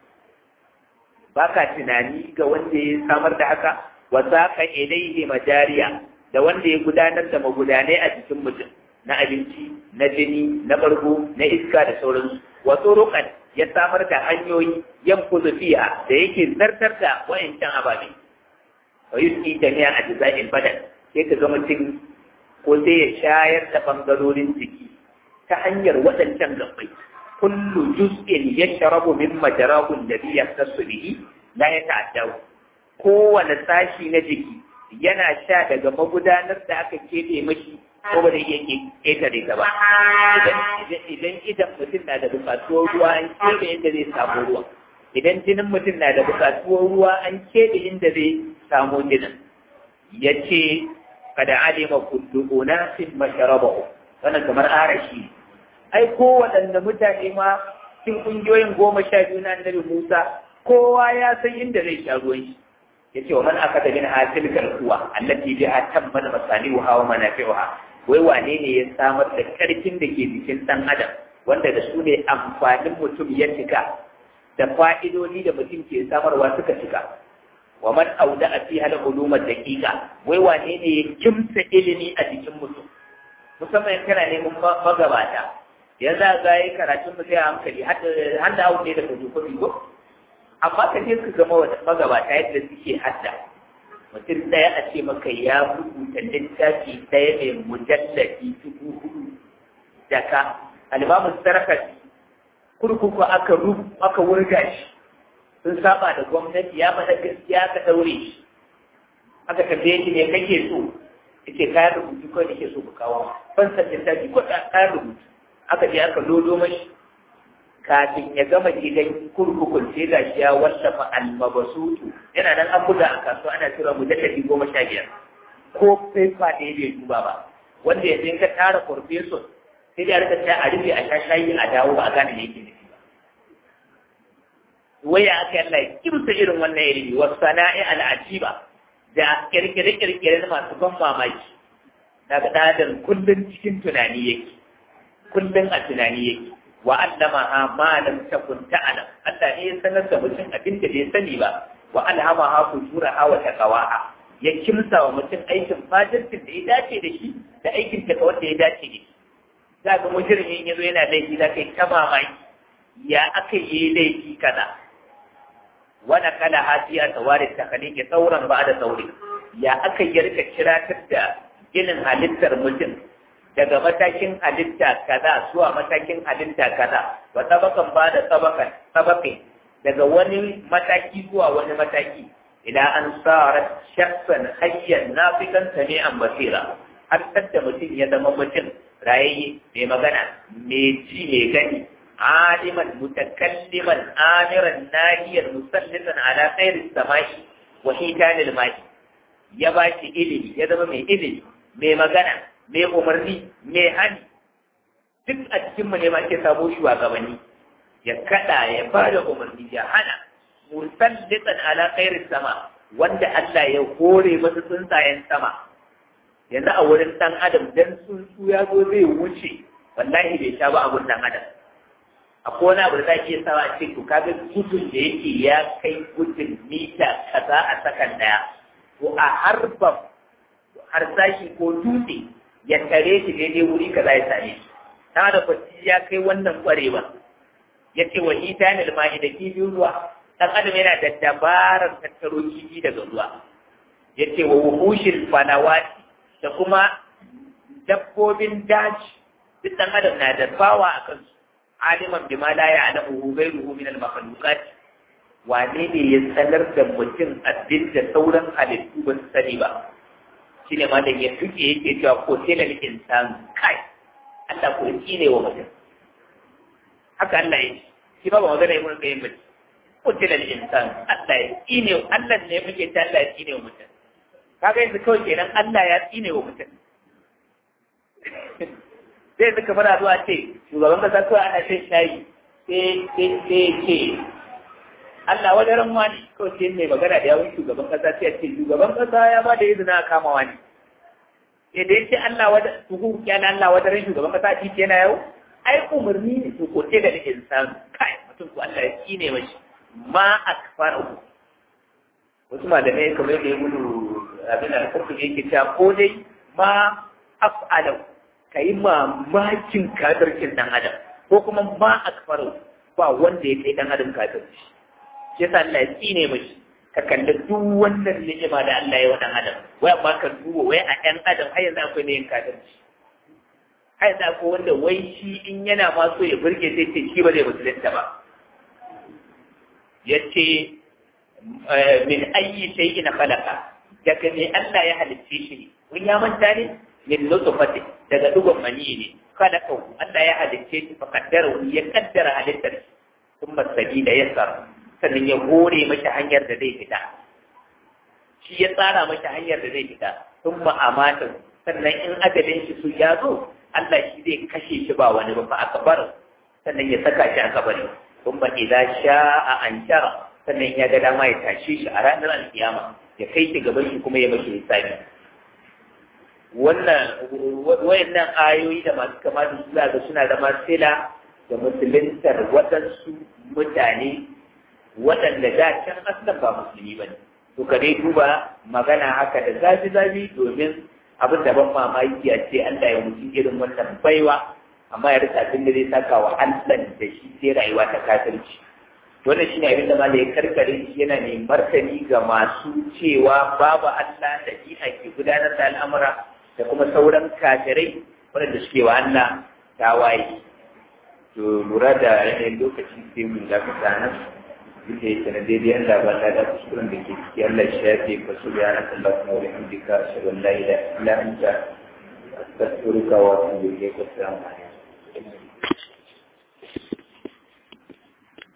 ba ka tunani ga wanda ya samar da haka wa za ka ilaihi majariya da wanda ya gudanar da magudanai a jikin mutum na abinci na jini na bargo na iska da sauransu wa tsorokan ya samar da hanyoyi yan fiya da yake zartar da wa'ancan ababe wa yuski jami'a a jiza'in badan sai ka ga mutum ko sai ya shayar da ɓangarorin jiki ta hanyar waɗancan gabbai kullu juz'in yashrabu min majarahu alladhi yahtassu bihi la yata'addahu kowane sashi na jiki yana sha daga magudanar da aka keɓe mashi ko ba da iya ƙetare ta ba idan idan mutum na da buƙatuwar ruwa an keɓe inda zai samu ruwa idan jinin mutum na da buƙatuwar ruwa an keɓe inda zai samu jinin ya ce kada alima kullu unasin masharabahu wannan kamar arashi ai ko waɗanda mutane ma cikin ƙungiyoyin goma sha biyu na annabi Musa kowa ya san inda zai sha ruwan shi yace wa man akata min hasil kalkuwa allati biha tammal masalihu wa manafi'uha wai wane ne ya samar da karfin da ke jikin dan adam wanda da su ne amfanin mutum ya cika da fa'idodi da mutum ke samarwa suka cika wa man auda a fi hal ulumar daqiqa wai wane ne ya kimsa ilimi a jikin mutum musamman kana neman magabata yanzu ga yi karatun mu sai hankali har da aure da kaji kuɗi ko amma ka je ka gama magabata yadda suke hadda mutum ɗaya a ce maka ya rubuta littafi ɗaya mai mujallabi dubu hudu da ka alimamu sarakasi kurkuku aka aka wurga shi sun saba da gwamnati ya mana gaskiya ka daure shi aka tambaye shi me kake so yace kayan rubutu kawai nake so ku kawo ban san littafi ko da kayan rubutu aka je aka lodo mashi kafin ya gama gidan kurkukun sai ga shi ya wallafa almabasutu yana nan an buga a kasuwa ana tura mu daɗaɗi goma sha biyar ko fefa ɗaya bai duba ba wanda yanzu in ka tara farfeson sai da rika sai a rufe a sha shayi a dawo ba a gane me yake nufi ba waya aka Allah ya kimsa irin wannan ilimi wa sana'i al'ajiba da kirkire-kirkire masu ban mamaki daga ɗadan kullum cikin tunani yake kullum a tunani yake wa allama ha ma lam takun ta'lam Allah ne ya sanar da mutum abin da bai sani ba wa alhama ha fujura ha wa taqwaha ya kimsa wa mutum aikin fajirtin da ya dace da shi da aikin ta wanda ya dace da shi za ga mujrimin yazo yana laifi za ka yi ta mamaki ya aka yi laifi kaza wani kala hasiya tawarin takaliki sauran ba da sauri ya aka yi rika kiratar da ginin halittar mutum daga matakin halitta kaza zuwa matakin halitta kaza wa tabakan ba da tabakan tabakai daga wani mataki zuwa wani mataki ila an tsara shaksan hayyan nafikan sami'an basira har da mutum ya zama mutum rayayye mai magana mai ji mai gani aliman mutakalliman amiran nahiyar musallitan ala khairis samai wa hitanil mai ya ba shi ilimi ya zama mai ilimi mai magana mai umarni mai hani duk a cikin mu ne ma ke samu shugabanni ya kada ya ba da umarni ya hana musallitan ala khairis sama wanda Allah ya hore masa tsuntsayen sama yanzu a wurin dan adam dan tsuntsu ya zo zai wuce wallahi bai sha ba abun dan adam akwai wani abu da za iya sawa a ce to kaga gudun da yake ya kai gudun mita kaza a sakan daya to a harban harsashi ko dutse ya tare shi daidai wuri kaza ya same shi ta da kwaci ya kai wannan kwarewa ya ce wa hitanil ma'i da kifin ruwa dan adam yana da dabarar tattaro kifi daga ruwa ya ce wa wuhushin fanawati da kuma dabbobin daji duk dan adam na da bawa a kansu aliman bima la ya'lamuhu ghayruhu min al-makhluqat wane ne ya sanar da mutum abin da sauran halittu ba su sani ba shine ma da ya tuke yake cewa ko sai da insan kai Allah ko yi ne wa mutum haka Allah ya shi ba ba magana yi mun kai mutum ko sai da insan Allah ya tsine Allah ne muke ta Allah ya tsine wa mutum kaga yanzu kawai kenan Allah ya tsine wa mutum sai suka fara zuwa ce shugaban kasa kawai ana shan shayi sai ce Allah wani ran wani kawai sai mai magana da yawon shugaban kasa sai ce shugaban kasa ya ba da izina a kama wani sai da yace Allah wada tuhu yana Allah wada ran shugaban kasa shi yana yau ai umarni ne to ko ce ga insan kai mutum ko Allah ya kine mashi ma akfaru wasu malamai kamar yadda ya gudu abin da kurkuku yake cewa ko dai ma af'alau ka yi mamakin kafircin ɗan adam ko kuma ma a kafaru ba wanda ya kai ɗan adam kafirci shi yasa Allah ya tsine mashi ka kalli duk wannan ni'ima da Allah ya wa ɗan adam wai amma ka duba wai a ɗan adam har yanzu akwai ne yin kafirci har yanzu akwai wanda wai shi in yana ma so ya burge sai ce shi ba zai musulunta ba ya ce min ayyi shay'in khalaqa daga me Allah ya halicce shi wani ya manta ne min nutfati daga dugon mani ne kada kau Allah ya halicce shi fa kaddara ya kaddara halittar shi kuma sabila yasar sannan ya hore mashi hanyar da zai fita shi ya tsara mashi hanyar da zai fita kuma amata sannan in ajalin shi su ya zo Allah shi zai kashe shi ba wani ba fa akbar sannan ya saka shi a kabari kuma idan sha'a anshara sannan ya ga dama ya tashe shi a ranar alkiyama ya kai shi gaban shi kuma ya mashi hisabi wannan wayannan ayoyi da masu kama da su ga suna da masila da musuluntar waɗansu mutane waɗanda da can asalin ba musulmi ba ne to ka dai duba magana haka da zafi zafi domin abin da ban mamaki a ce Allah ya mutu irin wannan baiwa amma ya rika abin da zai saka wa Allah da shi sai rayuwa ta kafirci wannan shine abin da malai ya karkare shi yana ne martani ga masu cewa babu Allah da shi ke gudanar da al'amura da kuma sauran kafirai waɗanda suke wa Allah tawaye to lura da yanayin lokaci sai mun da ka sanar duk da yake na daidai Allah ba ta da kuskuren da ke ciki Allah shi ya ce fa subhanaka allahumma wa bihamdika ashhadu an la ilaha illa anta astaghfiruka wa atubu ilayk assalamu alaikum